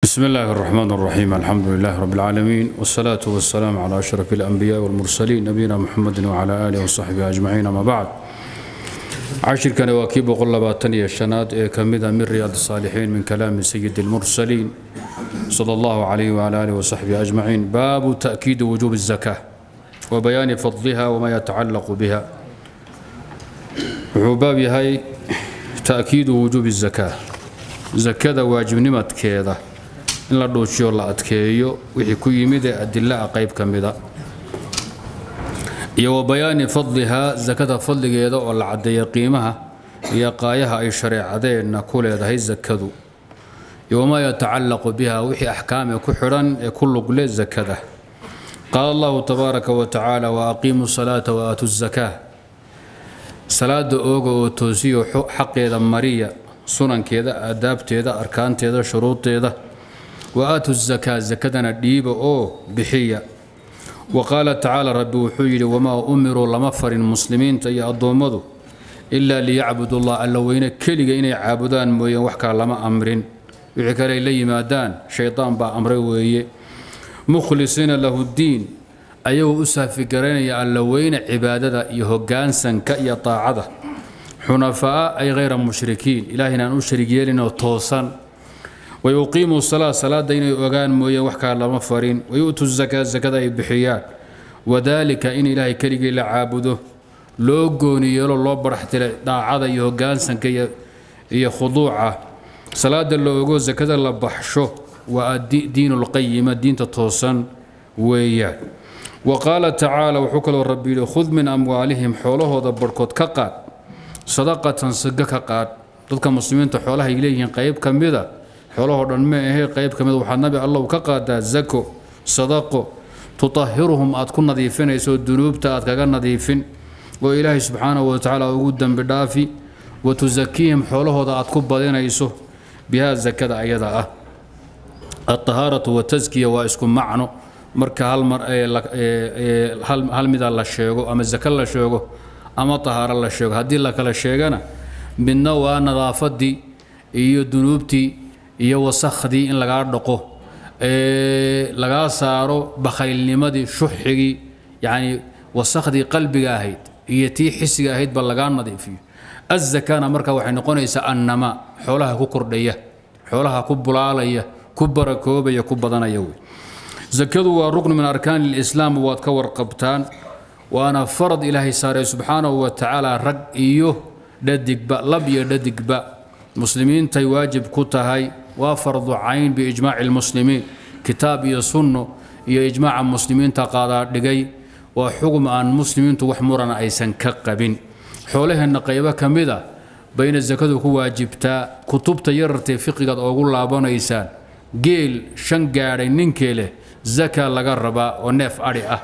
بسم الله الرحمن الرحيم الحمد لله رب العالمين والصلاة والسلام على أشرف الأنبياء والمرسلين نبينا محمد وعلى آله وصحبه أجمعين أما بعد عشر كان واكيب وقل لباتني الشناد كمذا من رياض الصالحين من كلام سيد المرسلين صلى الله عليه وعلى آله وصحبه أجمعين باب تأكيد وجوب الزكاة وبيان فضلها وما يتعلق بها وباب هاي تأكيد وجوب الزكاة zakada waajibnimadkeeda in la dhuujiyo la adkeeyo wixii ku yimid ee adila ah qayb ka mida iyo wa bayaani fadlihaa zakada fadligeeda oo la caddeeya qiimaha iyo qaayaha ay shareecadeenna ku leedahay zakadu iyo wamaa yatacallaqu biha wixii axkaam ee ku xidhan ee ku lugle zakada qaala allahu tabaaraka wa tacaala wa aqiimu salaata wa aatu zakaa salaada ooga oo toosiyo xaqeeda mariya sunankeeda aadaabteeda arkaanteeda shuruudeeda wa aatu zakaa zakadana dhiiba oo bixiya wa qaala tacaala rabbi wuxuu yidhi wamaa umiruu lama farin muslimiinta iyo addoommadu ilaa liyacbudu llah alla weyne keliga inay caabudaan mooyeen wax kale lama amrin wixii kale ay la yimaadaan shaydaan baa amray weeye mukhlisiina lahu ddiin ayagoo u saafigaraynaya alla weyne cibaadada iyo hoggaansanka iyo taacada xunafaa ay hayra mushrikiin ilaahayna aan u sharig yeelinoo toosan wayuqiimuu salaa salaada inay ogaan mooyeen wax kale lama farin wayu'tu zakaa zakada ay bixiyaan wadaalika in ilaahay keligii la caabudo loo gooni yeelo loo baraxtira daacada iyo hoggaansanka iyo khuduuca salaada la ogo zakada la baxsho waa diinu lqayima diinta toosan weeyaan wa qaala tacaala wuxuu kaloo rabbi yidhi khud min amwaalihim xoolahooda barhkood ka qaad sadaqatan siga ka qaad dadka muslimiinta xoolahay leeyihiin qayb ka mida xoolahoo dhan ma ahee qayb ka mida waxaa nabi allow ka qaadaa zako sadaqo tutahiruhum aad ku nadiifinayso dunuubta aad kaga nadiifin oo ilaahay subxaanahu wa tacaala ugu dembi dhaafi wa tusakiihim xoolahooda aad ku badinayso bihaa zakada ayada ah altahaaratu wataskiya waa isku macno marka hal mar hal mida la sheego ama zaka la sheego ama tahaaro la sheego haddii la kala sheegana midna waa nadaafadii iyo dunuubtii iyo wasakhdii in lagaa dhaqo lagaa saaro bakhaylnimadii shuxigii yacni wasakhdii qalbiga ahayd iyo tii xisiga ahaydba lagaa nadiifiyo azakana marka waxay noqonaysaa annama xoolaha ku kordhaya xoolaha ku bulaalaya ku barakoobaya ku badanaya wey zakadu waa ruknu min arkaani lislaam waad ka warqabtaan waana farad ilaahay saaray subxaanahu wa tacaala rag iyo dhadigba lab iyo dhadigba muslimiintay waajib ku tahay waa fardu cayn biijmaaci lmuslimiin kitaab iyo sunno iyo ijmaaca muslimiinta qaadaa dhigay waa xugum aan muslimiintu wax murana aysan ka qabin xoolaheenna qaybo ka mid a bayna sakadu ku waajibtaa kutubta yarartee fiqigaad oogu laabanaysaan geel shan gaadhay ninkee leh zaka laga rabaa oo neef adhi ah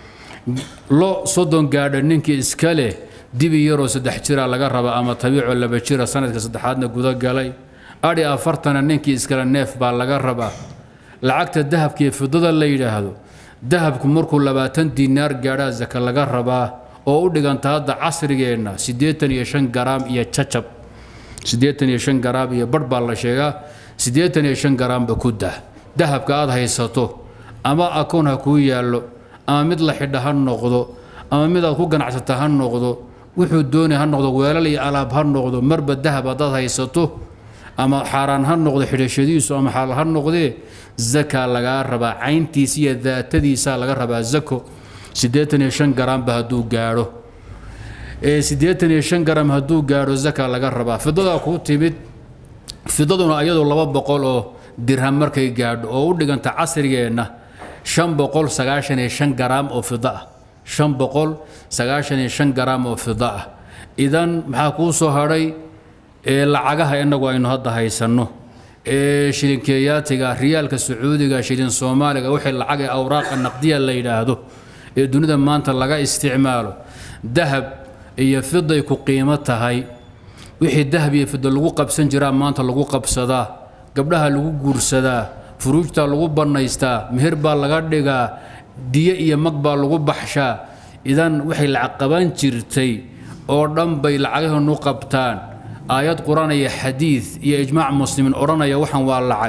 lo soddon gaadha ninkii iska leh dibi yaroo saddex jira laga raba ama tabiicoo laba jira sanadka saddexaadna guda galay adhi afartana ninkii iskale neef baa laga rabaa lacagta dahabka iyo fidada la yidhaahdo dahabku markuu labaatan diinaar gaadhaa zaka laga rabaa oo u dhiganta hadda casrigeenna siddeetan iyo shan garaam iyo cacab siddeetan iyo shan garaam iyo barh baa la sheegaa siddeetan iyo shan garaamba ku dah dahabka aad haysato ama akoon ha kuu yaallo ama mid la xidha ha noqdo ama mid aad ku ganacsata ha noqdo wuxuu doonay ha noqdo weelal iyo alaab ha noqdo marba dahab haddaad haysato ama xaaraan ha noqdo xidhashadiisu ama xalaal ha noqdee zaka lagaa rabaa cayntiisa iyo daatadiisa laga rabaa zako siddeetan iyo shan garaamba hadduu gaadho ee siddeetan iyo shan garam hadduu gaadho zaka laga rabaa fidadaa kuu timid fidaduna iyadoo laba boqol oo dirham markay gaadho oo u dhiganta casrigeenna shan boqol sagaashan iyo shan garaam oo fida ah shan boqol sagaashan iyo shan garaam oo fida ah idan maxaa kuu soo hadhay ee lacagaha innagu aynu hadda haysanno ee shilinkeeyaatiga riyaalka sacuudiga shilin soomaaliga wixii lacag ee awraaqa naqdiya la yidhaahdo ee dunida maanta laga isticmaalo dahab iyo fiday ku qiimo tahay wixii dahab iyo fida lagu qabsan jiraa maanta lagu qabsadaa gabdhaha lagu guursadaa furuujta lagu bannaystaa meher baa laga dhigaa diye iyo mag baa lagu baxshaa idan waxay lacag qaban jirtay oo dhan bay lacagahanu qabtaan aayad qur-aan iyo xadiid iyo ijmaac muslimiin odhanaya waxaan waa lacag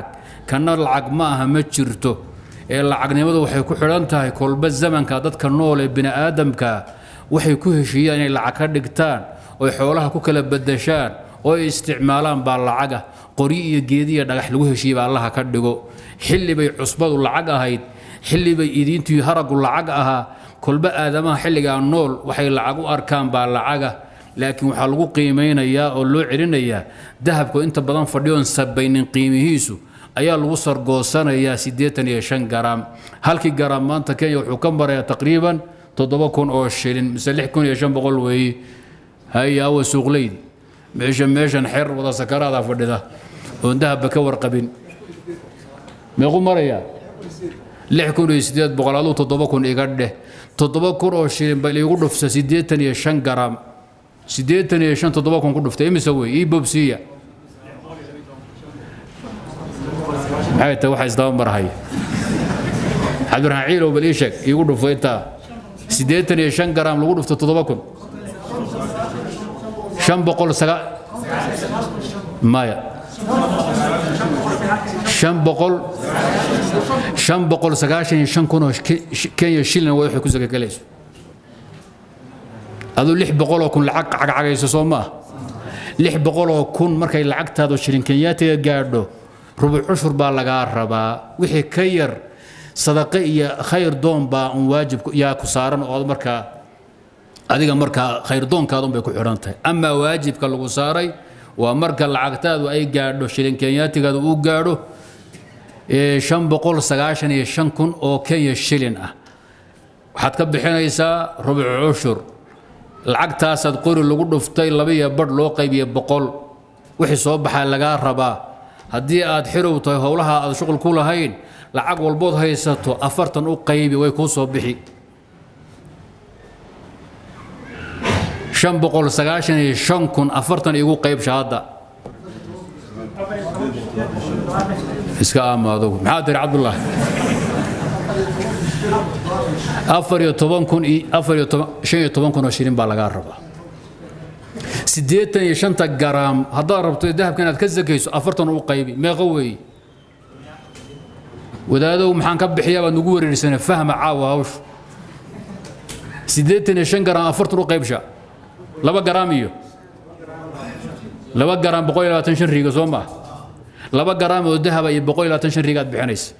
kana lacag ma aha ma jirto ee lacagnimadu waxay ku xidhan tahay kolba zamanka dadka nool ee bini aadamka waxay ku heshiiyaan inay lacag ka dhigtaan oy xoolaha ku kala badashaan oo ay isticmaalaan baa lacaga qori iyo geediya dhagax lagu heshiiyey baa allaha ka dhigo xilli bay cusbadu lacag ahayd xilli bay idiintii haragu lacag ahaa kolba aadamaha xilligaa nool waxay lacag u arkaan baa lacaga laakiin waxaa lagu qiimaynayaa oo loo celinayaa dahabku inta badan fadhiyoon sabaynin qiimihiisu ayaa lagu sargoosanayaa siddeetan iyo shan garaam halkii garaam maanta kenya wuxuu ka marayaa taqriiban toddoba kun oo shilin mise lix kun iyo shan boqol weeye haya awa suuqleydi meesha meeshan xeer wada sakaraada fadhida oon dahabba ka warqabin meequ marayaa lix kun iyo siddeed boqol aduu toddoba kun iga dheh toddoba kun oo shilin bal iigu dhufsa siddeetan iyo shan garaam siddeetan iyo shan toddoba kun ku dhuftay imise wey ii bobsiiya maxay tahay waxa isdaba marhaya cabdiraxmaan ciilow bal ii sheeg iigu dhufo intaa siddeetan iyo shan garaam lagu dhufto toddoba kun shan boqol saga maya shan boqol shan boqol sagaashan iyo shan kun oo kenya shilin waa waxay ku sakagalayso aduu lix boqoloo kun lacag cagcagayso soo ma ah lix boqoloo kun markay lacagtaadu shilin kenyaatiga gaadho rubuc cushur baa lagaa rabaa wixii ka yar sadaqe iyo khayr doon baa un waajib yaa ku saaran oo markaa adiga markaa khayr doonkaadun bay ku xidhan tahay amaa waajibka lagu saaray waa marka lacagtaadu ay gaadho shilin kenyaatigaadu uu gaadho shan boqol sagaashan iyo shan kun oo kenya shilin ah waxaad ka bixinaysaa rubuc cushur lacagtaasaad qori lagu dhuftay labaiyo badh loo qaybiye boqol wixii soo baxaa lagaa rabaa haddii aad xirow tahay howlaha aad shuqul ku lahayn lacag walbood haysato afartan u qaybi way kuu soo bixi shan boqol sagaashan iyo shan kun afartan igu qaybsha hadda iska aamaado maxaa tiri cabdullah afar iyo toban kun afar iyo toban shan iyo toban kun oo shilin baa lagaa rabaa siddeetan iyo shanta garaam haddaad rabto dahabka inaad ka sakayso afartan u qaybi meeqo weeye wadaadow maxaan ka bixiyaa baad nagu wareerisana fahma caawa hawshu siddeetan iyo shan garaam afartan u qaybsha laba garaam iyo laba garaam boqol iyo labaatan shan riiga soo maa laba garaam oo dahaba iyo boqol iyo labaatan shan riiga aad bixinaysa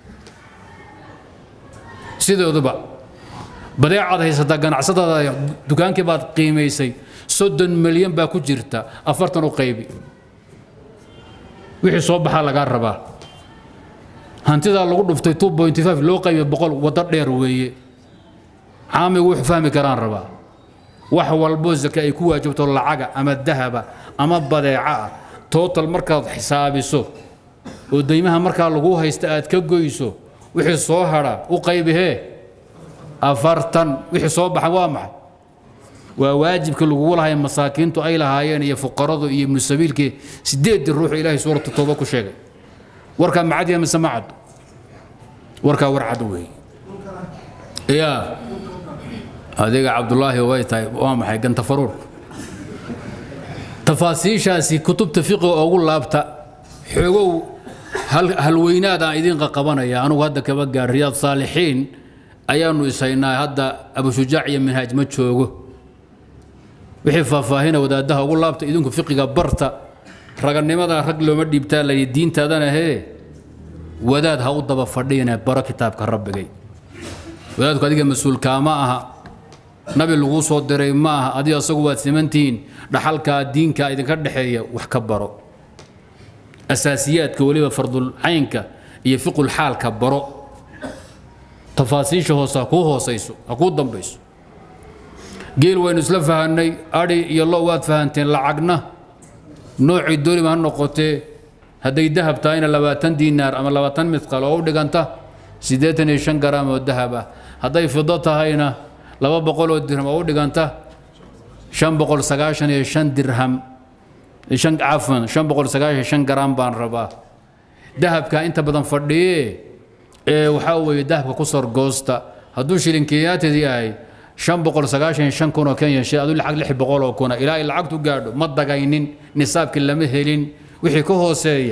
sidooduba badeecaad haysataa ganacsadaada dukaankii baad qiimaysay soddon milyan baa ku jirta afartan u qaybi wixii soo baxaa lagaa rabaa hantidaa lagu dhuftay two point five loo qaybiya boqol waddo dheer weeye caamigu wuxuu fahmi karaan rabaa wax walbo zake ay ku waajibto lacaga ama dahaba ama badeeca ah total markaad xisaabiso oo deymaha markaa lagu haysta aad ka goyso wixii soo hadha u qaybihee afartan wixii soo baxa waa maxay waa waajibka lagugu lahay masaakiintu ay lahaayeen iyo fuqaradu iyo ibnu sabiilkii sideedii ruuxu ilaahay suuratu tooba ku sheegay warkaa macadiya mise macad warkaa war cad weeye yaa adiga cabdulaahi way tahay waa maxay ganta faruur tafaasiishaasi kutubta fiqiga ugu laabta xoogow halweynaad aan idiin qaqabanaya anugu hadda kaba gaar riyaad saalixiin ayaanu ishaynaa hadda abushujaac iyo minhaaj ma joogo wixii faahfaahina wadaadaha ugu laabta idinku fiqiga barta raganimada rag looma dhiibtaa layidhi diintaadana hee wadaad ha u daba fadhiine baro kitaabka rabbigay wadaadku adiga mas-uulkaa ma aha nabi laguu soo diray ma aha adiga asagu waad simantihiin dhaxalkaa diinka idinka dhexeeya wax ka baro asaasiyaadka weliba fardul caynka iyo fiqul xaalka baro tafaasiisha hoose ha kuu hoosayso ha kuu dambayso geel waynu isla fahanay adhi iyo lo waad fahanteen lacagna noocii dooliba ha noqotee hadday dahab tahayna labaatan diinaar ama labaatan midqal oo u dhiganta siddeetan iyo shan garaam oo dahab ah hadday fido tahayna laba boqol oo dirham oo u dhiganta shan boqol sagaashan iyo shan dirham shan cafan shan boqol sagaashan shan garaam baan rabaa dahabka inta badan fadhiye ee waxaa weeye dahabka ku sorgoosta hadduu shilin kenyaatid yahay shan boqol sagaashan iyo shan kun oo kenya shi aduu lacag lix boqol oo kuna ilaa ay lacagtu gaadho ma dagaynin nisaabkii lama helin wixii ka hooseeya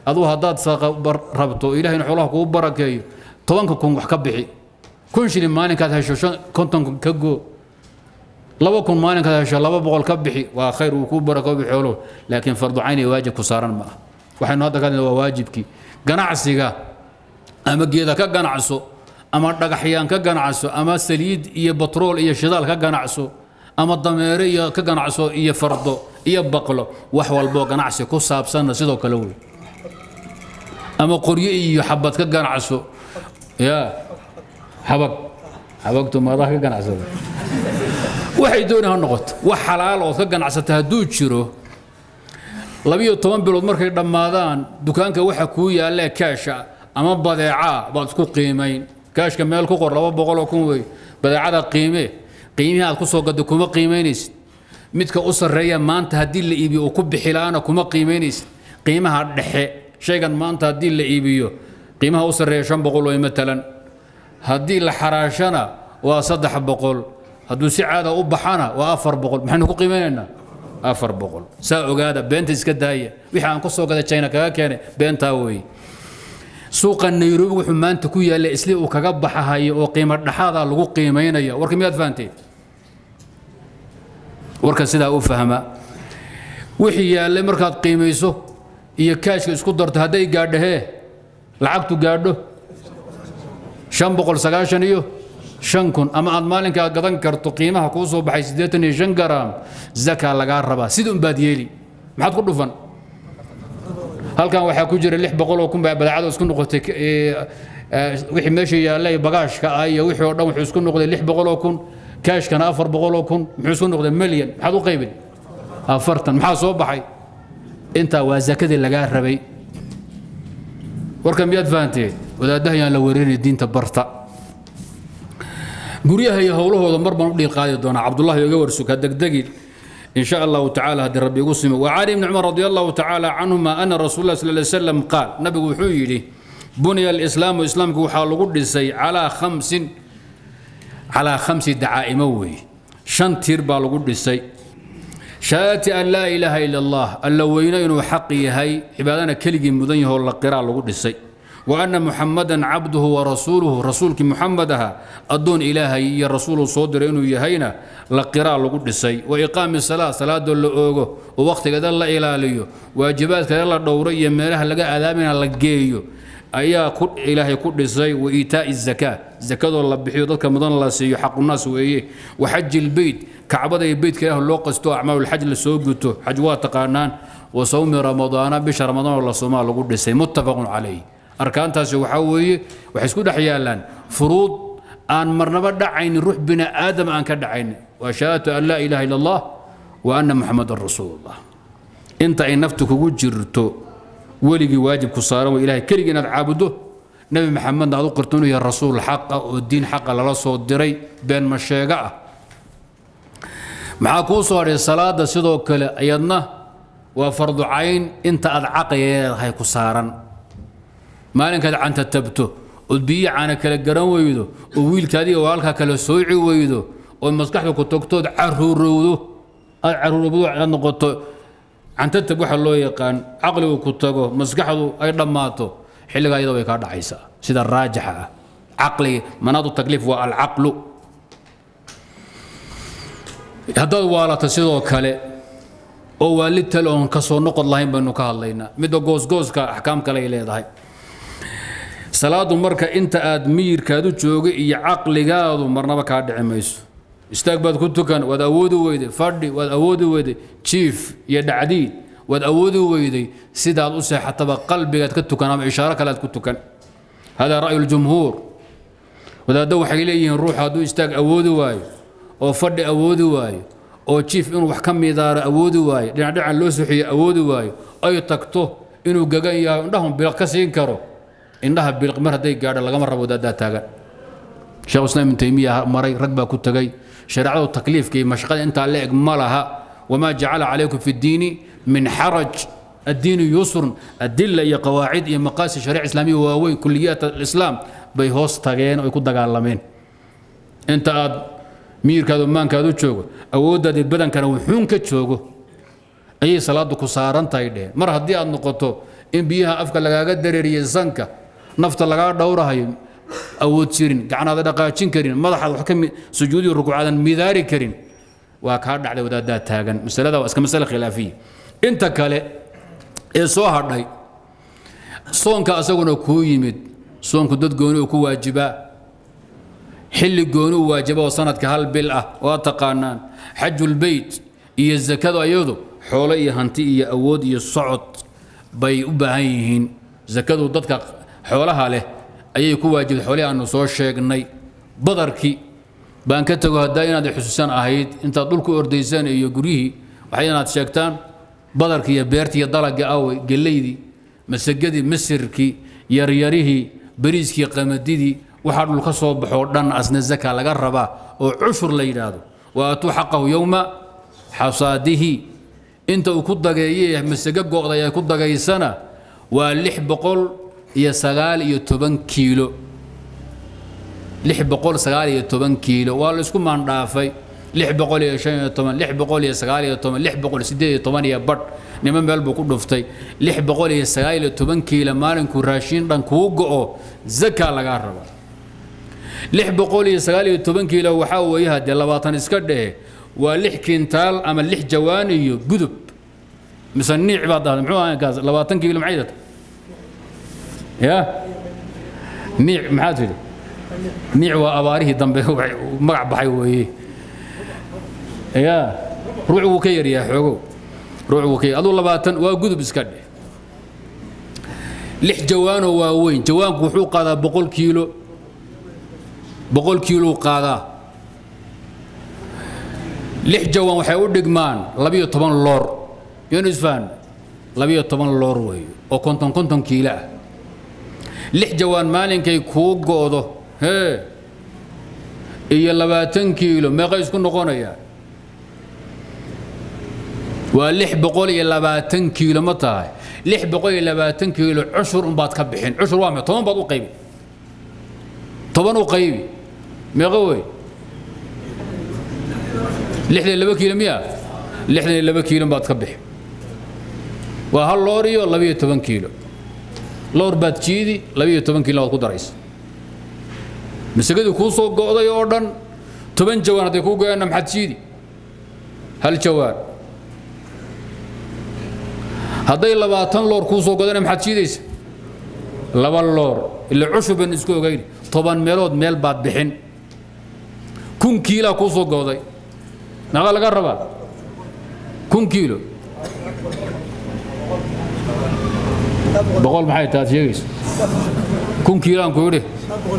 aduu haddaad sadaqa rabto ilahayna xoolaha kugu barakeeyo tobanka kun wax ka bixi kun shilin maalinkaad hesho konton kun ka goo laba kun maalinkaad hesho laba boqol ka bixi waa khayr uu kuu barakoobi xooluhu laakiin fardu cayn iyo waajib ku saaran ma ah waxaynu hadda ka hadlayna waa waajibkii ganacsiga ama geeda ka ganacso ama dhagaxyaan ka ganacso ama saliid iyo batrool iyo shidaal ka ganacso ama dameere iyo ka ganacso iyo fardo iyo baqlo wax walboo ganacsi ku saabsanna sidoo kale wey ama qoryo iyo xabad ka ganacso ya xabag xabagtu maadaa ka ganacsada waxay dooni ha noqoto wax xalaal ood ka ganacsata hadduu jiro labiyo toban bilood markay dhammaadaan dukaanka waxa kuu yaallee kaasha ama badeecaa baad isku qiimayn kaashka meel ku qor laba boqoloo kun wey badeecada qiime qiimihii aad ku soo gadda kuma qiimaynaysid midka u sarreeya maanta haddii la iibiyo uu ku bixi la'aana kuma qiimaynaysid qiimaha dhexe shaygan maanta haddii la iibiyo qiimaha u sarreeya shan boqol wey matalan haddii la xaraashana waa saddex boqol hadduu si caada u baxana waa afar boqol maxaynu ku qiimeynaynaa afar boqol saa ogaada beenta iska daaya wixii aan ku soo gaday china kaga keenay beentaa weeye suuqa nairobi wuxuu maanta ku yaalla isli uu kaga baxahayo oo qiimo dhaxaada lagu qiimaynaya warka miyaad fahanteen warka sidaa u fahma wixii yaallay markaad qiimayso iyo kaashka isku darto hadday gaadho hee lacagtu gaadho shan boqol sagaashan iyo shan kun ama aad maalinkaa gadan karto qiimaha kuu soo baxay siddeetan iyo shan garaam zakaa lagaa rabaa sida unbaad yeeli maxaad ku dhufan halkan waxaa ku jira lix boqol oo kun baa badeecada isku noqotay wixii meesha yaallay bagaashka ah iyo wixii oo dhan wuxuu isku noqday lix boqol oo kun kaashkana afar boqol oo kun muxuu isku noqday milyan maxaad u qaybin afartan maxaa soo baxay intaa waa zakadii lagaa rabay warka miyaad fahanteen wadaadaha yaan la weerarinay diinta barta guryaha iyo howlahooda mar baan u dhiil qaadi doonaa cabdullahi iga warsuka degdegin إن شاء الله تعالى هذا ربي قسم وعن ابن عمر رضي الله تعالى عنهما أن رسول الله صلى الله عليه وسلم قال نبي وحيلي بني الإسلام وإسلام وحال قدسي على خمس على خمس دعائم وي شن تيربا قدسي شهادة أن لا إله إلا الله ألا وينين حقي هي عبادنا كلجي مدنيه ولا قراء قدسي وأن محمدا عبده ورسوله رسولك محمدها أدون إلهي يا رسول صدر إنه يهينا لقراء لقدسي وإقام الصلاة صلاة اللؤوغو ووقت كذا الله إلاليو واجبات كذا الله دورية ميرها لقى أذامنا لقيو أيا كل إلهي قدسي وإيتاء الزكاة زكاة الله بحيو ذلك مدن الله سيو حق الناس وإيه وحج البيت كعبد البيت كده اللو قستو أعمال الحج لسوقته حجوات تقانان وصوم رمضان بشهر رمضان الله صوما لقدسي متفق عليه arkaantaasi waxaa weeye waxay isku dhex yaallaan furuud aan marnaba dhacaynin ruux bini aadam aan ka dhacaynin waa shahaadatu an laa ilaha illa allah wa anna muxamadan rasuulullah inta ay naftu kugu jirto weligii waajib ku saaran waa ilahay keligii inaad caabuddo nebi maxamedna aad u qirto inuu yahay rasuul xaqa oo diin xaqa lala soo diray been ma sheega ah maxaa kuu soo hadhay salaada sidoo kale ayadna waa fardu cayn inta aad caqligeedahay ku saaran maalinkaad canta tabto ood biyo caana kala garan weydo oo wiilkaadii oo halkaa kala sooci weydo oo maskaxda ku togtood caruurowdo aad caruurowdo aad noqoto cantatab waxa loo yaqaan caqligu ku tago maskaxdu ay dhammaato xilligaa iyada way kaa dhacaysaa sida raajixa ah caqliga manaadu takliif waa alcaqlu haddaad waalato sidoo kale oo waalid tale oon ka soo noqod lahayn baynu ka hadlaynaa midda goosgooska axkaam kale ay leedahay salaadu marka inta aad miyirkaadu jooga iyo caqligaadu marnaba kaa dhici mayso istaag baad ku tukan waad awoodi weyday fadhi waad awoodi weyday jiif iyo dhacdiid waad awoodi weyday sidaad u seexataba qalbigaad ka tukan ama ishaaro kale aad ku tukan hada ra'yu ljumhuur wadaaddo waxay leeyihiin ruux hadduu istaag awoodi waayo oo fadhi awoodi waayo oo jiif inuu wax ka midaaro awoodi waayo dhinacdhinacan loo soxiyo awoodi waayo ay tagto inuu gagan yahay indhahun bilaq ka siin karo indhaha bilq mar hadday gaadho lagama rabo daadaa taagan sheekh islaam ibn taymiya maray rag baa ku tegay shareecadu takliifka iyo mashaqada intaa la eg ma laha wamaa jacala calaykum fi ddiini min xaraj الدين يسر أدلة يا قواعد يا مقاصد شريعة إسلامية واوي كليات الإسلام بي هوس تاغين ويكون دغالمين انت اد مير كادو مان كادو جوجو أودا دي بدن كان وحون كجوجو أي صلاة كو ساران تاي مر هدي أد نقطو in biyaha afka lagaaga dareeriye sanka nafta lagaa dhowrahayo awood jirin gacnaada dhaqaajin karin madaxaad wax ka sujuudiyo rukuucaadan midaari karin waa kaa dhacday wadaaddaa taagan masalada waa iska masale khilaafiya inta kale ee soo hadhay soonka asaguna kuu yimid soonku dad gooni uu ku waajibaa xilli gooni u waajiba oo sanadka hal bil ah waa taqaanaan xajulbeyt iyo zakada iyadu xoolo iyo hanti iyo awood iyo socod bay u baahan yihiin zakadu dadka xoolaha leh ayay ku waajibtay xoolihii aanu soo sheegnay badarkii baan ka tago haddaa inaad xusuusan ahayd intaad dhulku ordaysaan iyo guryihii waxay inaad sheegtaan badarkii iyo beertii iyo dalagii awey gelaydii masagadii masirkii yaryarihii bariiskii qamadidii waxaa dhul ka soo baxoo dhan asna zaka laga rabaa oo cushur la yidhaahdo wa atuu xaqahu yowma xasaadihi inta uu ku dageeye masago go'day ay ku dagaysana waa lix boqol iyo sagaal iyo toban kiilo lix boqol sagaal iyo toban kiilo waa la isku maandhaafay lix boqol iyo shan iyo toban lix boqol iyo sagaal iyo toban lix boqol siddeed iyo toban iyo badh nimo meel buu ku dhuftay lix boqol iyo sagaal iyo toban kiilo maalinkuu raashiin dhan kuu go'o zaka lagaa raba lix boqol iyo sagaal iyo toban kiilo waxaa weeye haddee labaatan iska dhehe waa lix kintaal ama lix jawaan iyo gudub mise niic baad dhahday muxuu ahaa kaas labaatan kiilo maxay dhata ya niic maxaad tidhi niic waa abaarihii dambe magac baxay weeye ya ruuc wuu ka yaryahay xoogow ruuc wuu ka yar aduu labaatan waa gudub iska dheh lix jawaanoo waaweyn jawaanku wuxuu qaadaa boqol kiilo boqol kiilou qaadaa lix jawaan waxay u dhigmaan labiyo toban loor yoonu isfahan labiyo toban loor weeye oo konton konton kiilo ah lix jawaan maalinkay kuu go'do hee iyo labaatan kiilo meeqay isku noqonayaa waa lix boqol iyo labaatan kiilo ma tahay lix boqol iyo labaatan kiilo cushur unbaad ka bixin cushur waa me toban baad u qaybi toban u qaybi meeqo wey lixdan iyo laba kiilo miya lixdan iyo laba kiilo baad ka bixi waa hal loor iyo labiyo toban kiilo loor baad jiidi labiyo toban kiilo baad ku daraysa masagadii kuu soo go'day oo dhan toban jawaan hadday kuu goyaanna maxaad jiidi hal jawaan hadday labaatan loor kuu soo godana maxaad jiidaysa laba loor ila cushur baynu isku ogayn toban meelood meel baad bixin kun kiilaa kuu soo go'day meeqa laga rabaa kun kiilo boqol maxay taad sheegaysa kun kiilaan ku yidhi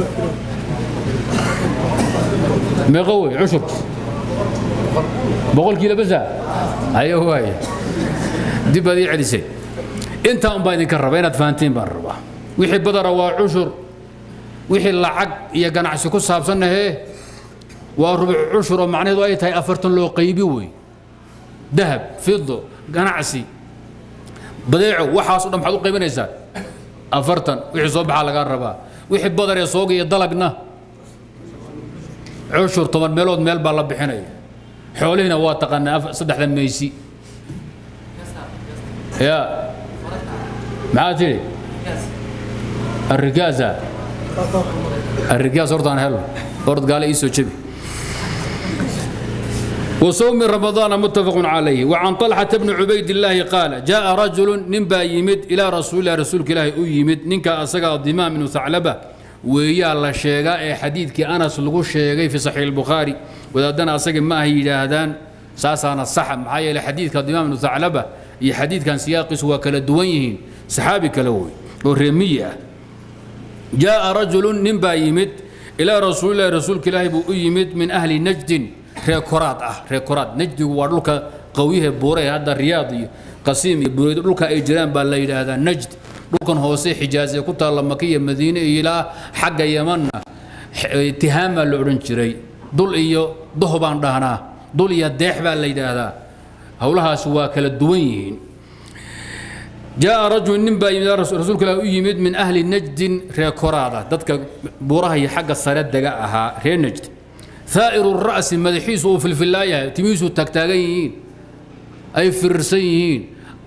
meeqa wey cushur boqol kiilo basa ayo waaya dib baad ii celisay intaa un baa idinka raba inaad fahantiin baan rabaa wixii badara waa cushur wixii lacag iyo ganacsi ku saabsannahee waa rubuc cushur oo macnaheedu ay tahay afartan loo qaybi wey dahab fido ganacsi badeeco waxaas o dhan maxaad u qaybinaysaa afartan wixii soo baxaa lagaa rabaa wixii badar ee sooga iyo dalagna cushur toban meelood meel baa la bixinaya xoolihiina waa taqaanaa saddexda meysi ya maxaa tidhi الركازة الركاز أردان هلو أرد قال إيسو جبي وصوم رمضان متفق عليه وعن طلحة بن عبيد الله قال جاء رجل نبا يمد إلى رسول الله رسولك الله يمد ننكا أسقى الدماء من ثعلبة ويا الله شيغا حديثك أنس لغو شيغي في صحيح البخاري وإذا دنا أسقى ما هي جاهدان ساسانا الصح معايا لحديثك الدماء من ثعلبة iyo xadiidkan siyaaqiisu waa kala duwan yihiin saxaabi kale wey oo reemiyi ah jaaa rajulun nin baa yimid ilaa rasuulillahi rasuulka ilaahi buu u yimid min ahli najdin reer koraad ah reer koraad najdigu waa dhulka qawyahe buure ee hadda riyaad iyo qasiim iyo bureedo dhulka ay jiraan baa la yidhaahdaa najd dhulkan hoose xijaaz ee ku taalla maka iyo madiine iyo ilaa xagga yamanna tihaam baa la odhan jiray dul iyo doh baan dhahnaa dul iyo deex baa la yidhaahdaa howlahaas waa kala duwan yihiin jaa rajul nin baa yimid rasuulka ilaah u yimid min ahli najdin reer koraada dadka buuraha iyo xagga sare dega ahaa reer najd thaa'iru ra'si madaxiisu uu filfillaayahay timihiisu taagtaagan yihiin ay firirsan yihiin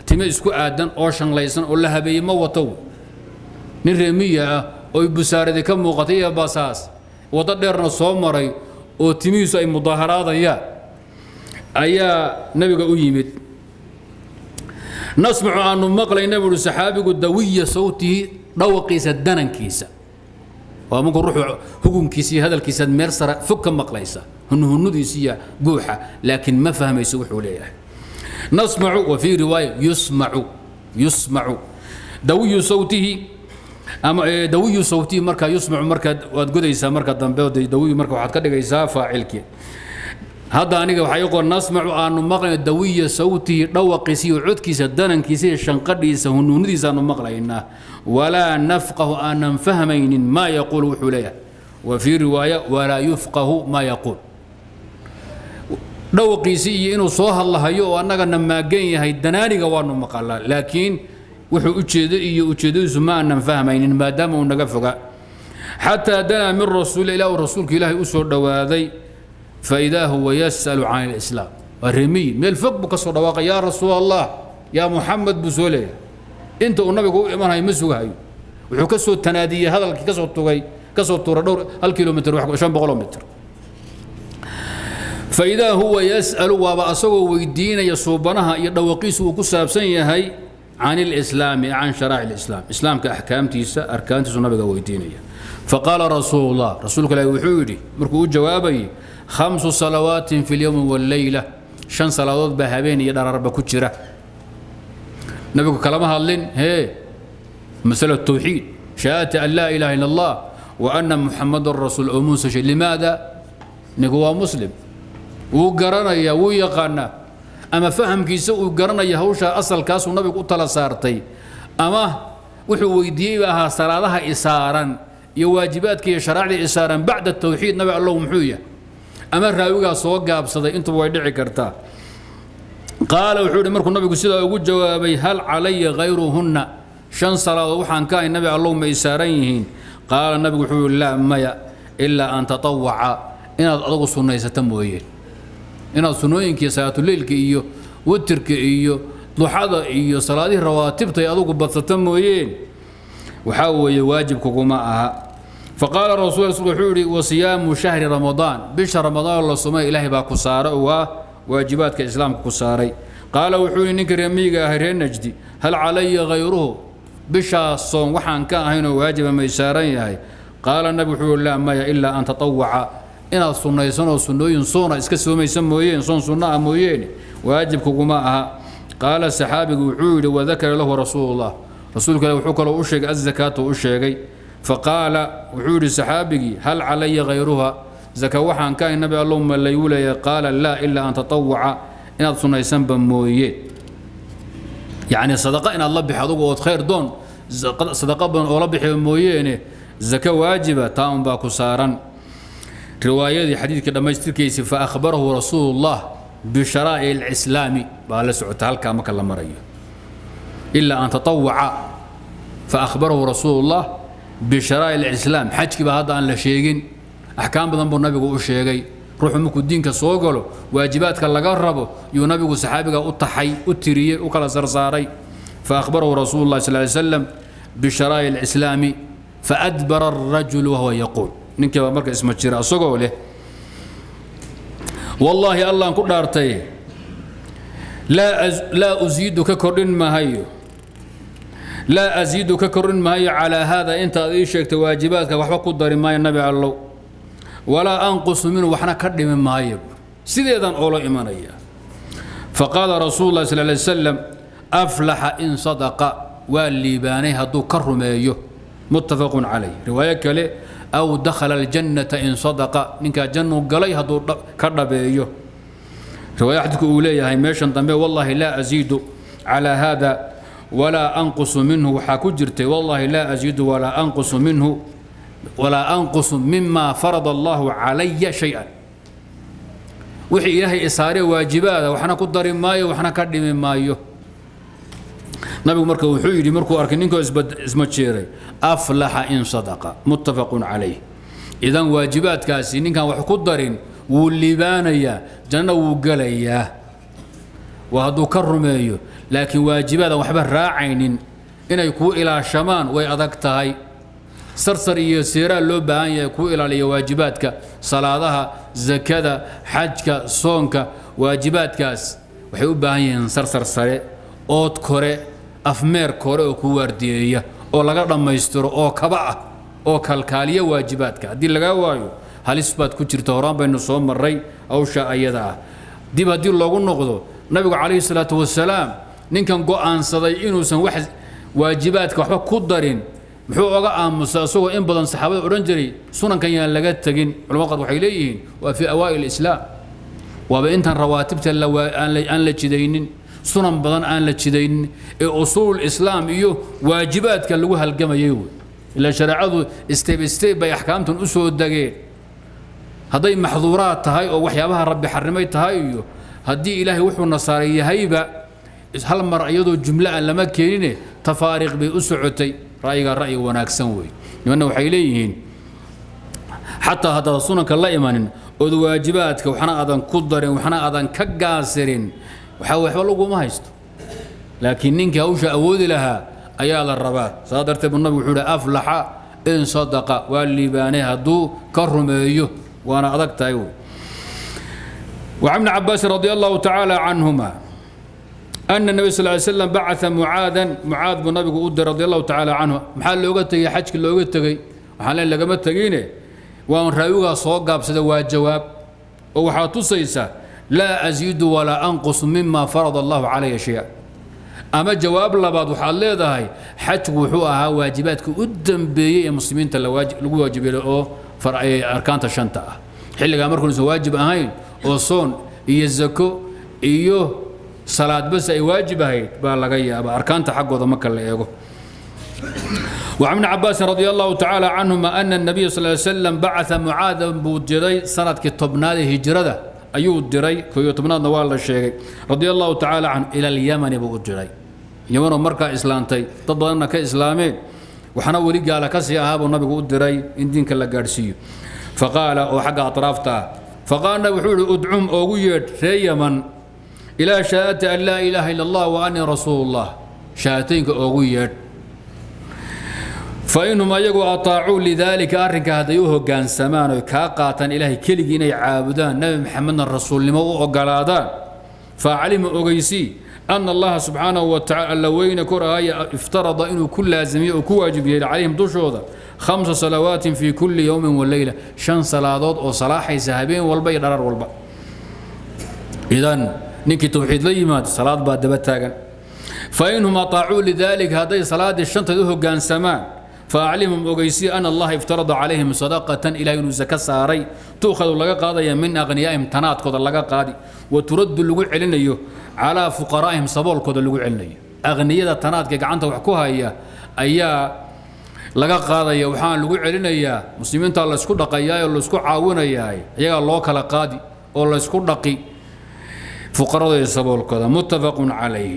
time isku aadan oo shanlaysan oo la habeeyey ma wato nin reemiya ah oo busaaradi ka muuqatay iyo basaas waddo dheerna soo maray oo timihiisu ay mudaaharaadayaan ayaa nebiga u yimid nasmacu aanu maqlayna buuhi saxaabigu dawiya sawtihi dhawaqiisa danankiisa waa markuu ruuxu hugunkiisa iyo hadalkiisa meel sara fog ka maqlaysa hunhunudiisa iyo guuxa laakiin ma fahmayso wuxuu leeyahay nasmacu wa fii riwaaya yusmacu yusmacu dawiyu sawtihi ama dawiyu sawtihi markaa yusmacu markaad waad godaysaa marka dambe dawiyu marka waxaad ka dhigaysaa faacilkii hadda aniga waxaa ii qoran nasmacu aanu maqlayno dawiya sawtihi dhawaqiisa iyo codkiisa danankiisa iyo shanqadhiisa hunuunidiisa aanu maqlaynaa walaa nafqahu aanan fahmaynin maa yaquulu wuxuu leeyahay wa fii riwaaya walaa yufqahu maa yaquul dhawaqiisii iyo inuu soo hadlahayo oo annagana maagan yahay danaaniga waanu maqalaa laakiin wuxuu ujeedo iyo ujeedadiisu ma aanan fahmaynin maadaama uu naga foga xataa danaa min rasuul ilaa uu rasuulka ilaahay u soo dhowaaday فإذا هو يسأل عن الإسلام الرمي ميل فوق بكسر دواقة يا رسول الله يا محمد بسولي أنت والنبي قول إيمان هاي مسوها هاي وحو كسو التنادية هذا اللي كسو التوغي كسو التورة دور هالكيلومتر وحكو شان بغلومتر فإذا هو يسأل وابا أسوه ويدين يصوبنها يدوقيس وكساب سنية هاي عن الإسلام عن شرائع الإسلام إسلام كأحكام تيسا أركان تيسا النبي ويدينية فقال رسول الله رسولك لا يوحيدي مركو جوابي خمس صلوات في اليوم والليلة شن صلوات بهابين يدار رب كتشرة نبيك كلامها اللين هي مسألة التوحيد شهادة أن لا إله إلا الله وأن محمد الرسول أموس شيء لماذا نقوى مسلم وقرنا يا ويقنا أما فهم كيس وقرنا يا هوشا أصل كاس ونبي قلت صارتي أما وحو ويديها صلاة إسارا يواجباتك يا شرائع إسارا بعد التوحيد نبي الله محويه ama raawigaa soo gaabsaday intuba way dhici kartaa qaala wuxuu yidhi markuu nabigu sidaa ugu jawaabay hal calaya hayruhunna shan salaadood waxaan ka ahay nabi allow ma isaaran yihiin qaala nabigu wuxuu yidhi laa maya ilaa an tatawaca inaad adugu sunnaysata mooyeen inaad sunnooyinkii salaatuleylka iyo witirka iyo duxada iyo salaadihii rawaatibtay adugu badsata mooyeen waxaa weeye waajib kuguma aha فقال الرسول صلى الله عليه وسلم وصيام شهر رمضان بش رمضان الله سماه إلهي باكو سارة وواجبات كإسلام كساري قال وحولي نكر يميغا هرين نجدي هل علي غيره بشا الصوم وحان كان هنا واجب ما يسارين هاي قال النبي حول لا ما إلا أن تطوع إن الصنة يسنة وصنوين صونة إسكسوا ما يسموين صون صنة أموين واجب كقماءها قال السحابي وحولي وذكر له رسول الله رسولك لو حكى له أشيك الزكاة وأشيكي فقال وحوري سحابي هل علي غيرها زكا وحان كان النبي اللهم ليولي قال لا إلا أن تطوع إن أتصنع سنبا مويت يعني صدقة إن الله بحضوك وخير دون صدقة بن الله بحي مويين زكا واجبة تام باكو سارا رواية دي حديث كده مجتر كيسي فأخبره رسول الله بشرائع الإسلام بقال سعود هلكا مكلا مرية إلا أن تطوع فأخبره رسول الله بشرائع الإسلام حجك بهذا أن لا شيء أحكام بدن بو النبي u sheegay ruuxu markuu diinka soo galo waajibaadka laga rabo yuu nabigu saxaabiga u taxay u tiriyey u kala sarsaaray فأخبره رسول الله صلى الله عليه وسلم بشرائع الإسلام فأدبر الرجل وهو يقول نك مركز اسمه جرا سوغو له والله الله ان كدارتي لا أز لا أزيدك كردن ما هيو لا أزيدك كرن ما هي على هذا أنت إيشك واجباتك وحبا قدر ما النبي الله ولا أنقص منه وحنا كرد من ما هي سيدا أولا إيمانية فقال رسول الله صلى الله عليه وسلم أفلح إن صدق والليباني هدو كرميه متفق عليه رواية كلي أو دخل الجنة إن صدق منك جنة قلي هدو كربيه رواية حدك أولي هاي ميشن والله لا أزيد على هذا ولا أنقص منه وحاكجرت والله لا أزيد ولا أنقص منه ولا أنقص مما فرض الله علي شيئا وحي إلهي إساري واجبات وحنا قدر مايو وحنا كدم مايو نبي مركو وحيدي مركو أركنينكو اسمه تشيري أفلح إن صدق متفق عليه إذا واجبات كاسي كان وحقدر واللبانيا جنة وقليا وهدو كرميو laakiin waajibaadaan waxba raacaynin inay kuu ilaashamaan way adag tahay sarsar iyo seeraa loo baahan yahay kuu ilaaliya waajibaadka salaadaha zakada xajka soonka waajibaadkaas waxay u baahan yihiin sarsar sare ood kore afmeer kore oo kuu waardiyeeya oo laga dhammaystiro oo kaba ah oo kalkaaliya waajibaadka haddii lagaa waayo halis baad ku jirta horaan baynu soo marray hawsha ayada ah dib haddii loogu noqdo nabigu calayhi salaatu wasalaam ninkan go'aansaday inuusan wax waajibaadka waxba ku darin muxuu oga aamusa isagoo in badan saxaabada odhan jiray sunankan yaan laga tegin culamada qaar waxay leeyihiin waa fii awaa'il islaam waaba intaan rawaatibta aan la jidaynin sunan badan aan la jidaynin ee usuul islaam iyo waajibaadka lagu halgamayay wey ilaa shareecadu step step bay axkaamtan u soo degeen hadday maxduuraad tahay oo waxyaabaha rabbi xarimay tahay iyo haddii ilaahay wuxuu nasaaray yahayba hal mar iyadoo jumlo aan lama keenine tafaariiq bay u socotay ra'yigaa ra'yi wanaagsan wey nimanna waxay leeyihiin xataa haddaad sunanka la imanin ood waajibaadka waxna aadan ku darin waxna aadan ka gaasirin waxaa waxba laguma haysto laakiin ninkii hawsha awoodi lahaa ayaa la rabaa saa darteed buu nabigu wuxuu ihi aflaxa in sadaqa waa liibaanay hadduu ka rumeeyo وانا أدقت أيوه وعن ابن عباس رضي الله تعالى عنهما أن النبي صلى الله عليه وسلم بعث معاذا معاذ بن نبي أود رضي الله تعالى عنه محل لوغتي حجك لوغتي وحال لقمت تجينه وان رايوغا صوغ بسد جواب وحا تصيسا لا أزيد ولا أنقص مما فرض الله علي شيئا أما جواب لبعض وحال ليدهي حج وحوها واجباتك قدام بي المسلمين لو واجب له arkaanta shanta ah xilligaa markuusan waajib ahayn oo soon iyo zako iyo salaad bas ay waajib ahayd baa laga yaaba arkaanta xaggooda marka la eego وعن ابن عباس رضي الله تعالى عنهما أن النبي صلى الله عليه وسلم بعث معاذ بودري سنة كتبناد هجرة أيو الدري كيو تبناد نوال الشيخ رضي الله تعالى عنه إلى اليمن بودري يمن مركا إسلامتي تضلنا كإسلامين waxaana weli gaala ka sii ahaabuu nabigu u diray in diinka la gaadhsiiyo faqaala oo xagga atraafta ah faqaala wuxuu ihi udcum oogu yeedh ree yaman ilaa shahaadati an laa ilaaha ila allah wa anii rasuulullah shahaataynka oogu yeedh fainhum ayagu ataacuu lidaalika arrinka hadday u hoggaansamaan oy kaa qaataan ilaahay keligii inay caabudaan nebi maxamedna rasuulnimo u ogolaadaan faaclima ogeysii أن الله سبحانه وتعالى وين كرهاية افترض إنه كل لازمية وكواجب عليهم دشوذا خمس صلوات في كل يوم والليلة شن صلوات أو صلاح سهبين والبي ضرر والبا إذن نكي توحيد لي مات صلاة بعد بتاعن فإنهم أطاعوا لذلك هذه صلاة الشنطة ذو كان سمان فأعلمهم أجيسي أن الله افترض عليهم صدقة إلى أن زكاة ساري تؤخذ لك قاضي من أغنيائهم تنات كذا لك قاضي وترد اللجوء علينا على فقرائهم صبول كذا اللجوء علينا أغنياء تنات كعنت وحكوها هي أيا laga qaadaya waxaan lagu celinayaa muslimiinta la isku dhaqayaa oo la isku caawinayaa iyaga loo kala qaadi oo la isku dhaqi fuqarada iyo saboolkooda muttafaqun calayhi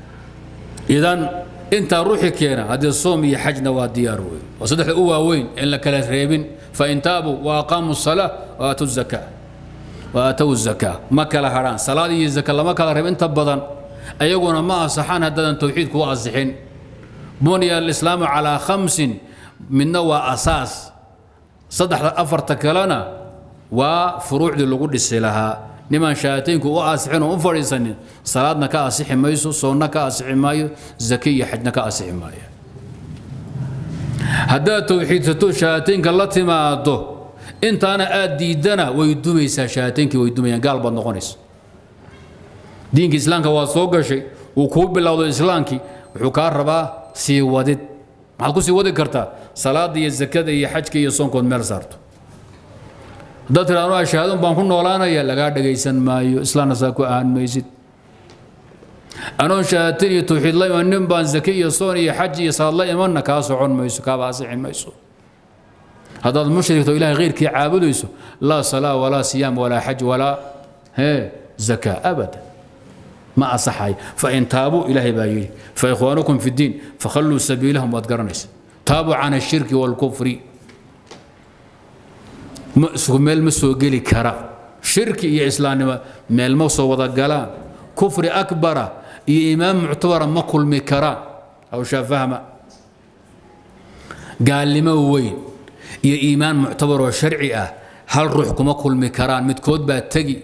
idan intaa ruuxi keena haddii soom iyo xajna waa diyaar wey waa saddexda u waaweyn in la kala reebin fain taabuu wa aqaamuu salaa wa aatu zakaa wa aatow zakaa ma kala hadhaan salaad iyo zaka lama kala reeb inta badan ayaguna ma asaxaan haddaadan tawxiid kuu asixin بني الإسلام على خمس من نوى أساس صدح أفرت كلنا وفروع دي اللي قدس لها نما شاتين كو أسحين وفريسن صلاتنا كأسح مايسو صونا كأسح مايو زكية حجنا كأسح مايو هدا توحيد ستو شاتين كالتي ما أدو انت أنا أدي دنا ويدومي شاتين كي ويدومي قال بنقونيس دينك إسلامك واسوق شيء وكوب بالله إسلامك وحكار رباه sii wadid maxaad ku sii wadi kartaa salaada iyo zakada iyo xajka iyo soonkood meel saarto haddaad tira anuu shahaadon baan ku noolaanaya lagaa dhagaysan maayo islaamna saa ku ahaan maysid anoon shahaadatin iyo tawxiid la iman nin baan zake iyo soon iyo xaj iyo salaad la imanna kaa socon mayso kaaba asixi mayso haddaad mushrigto ilahay khayrkii caabudayso laa salaa walaa siyaam walaa xaj walaa hee zakaa abadan ما أصحي فإن تابوا إلهي بايلي فإخوانكم في الدين فخلوا سبيلهم واتقرنس تابوا عن الشرك والكفر ميل مسو قلي كرا شرك يا إسلام ميل مسو وضقلان كفر أكبر iyo iimaan muctabara ma kulmi karaan hawshaa fahma gaalnimo weyn iyo iimaan muctabar oo sharci ah hal ruux kuma kulmi karaan midkood baa tegi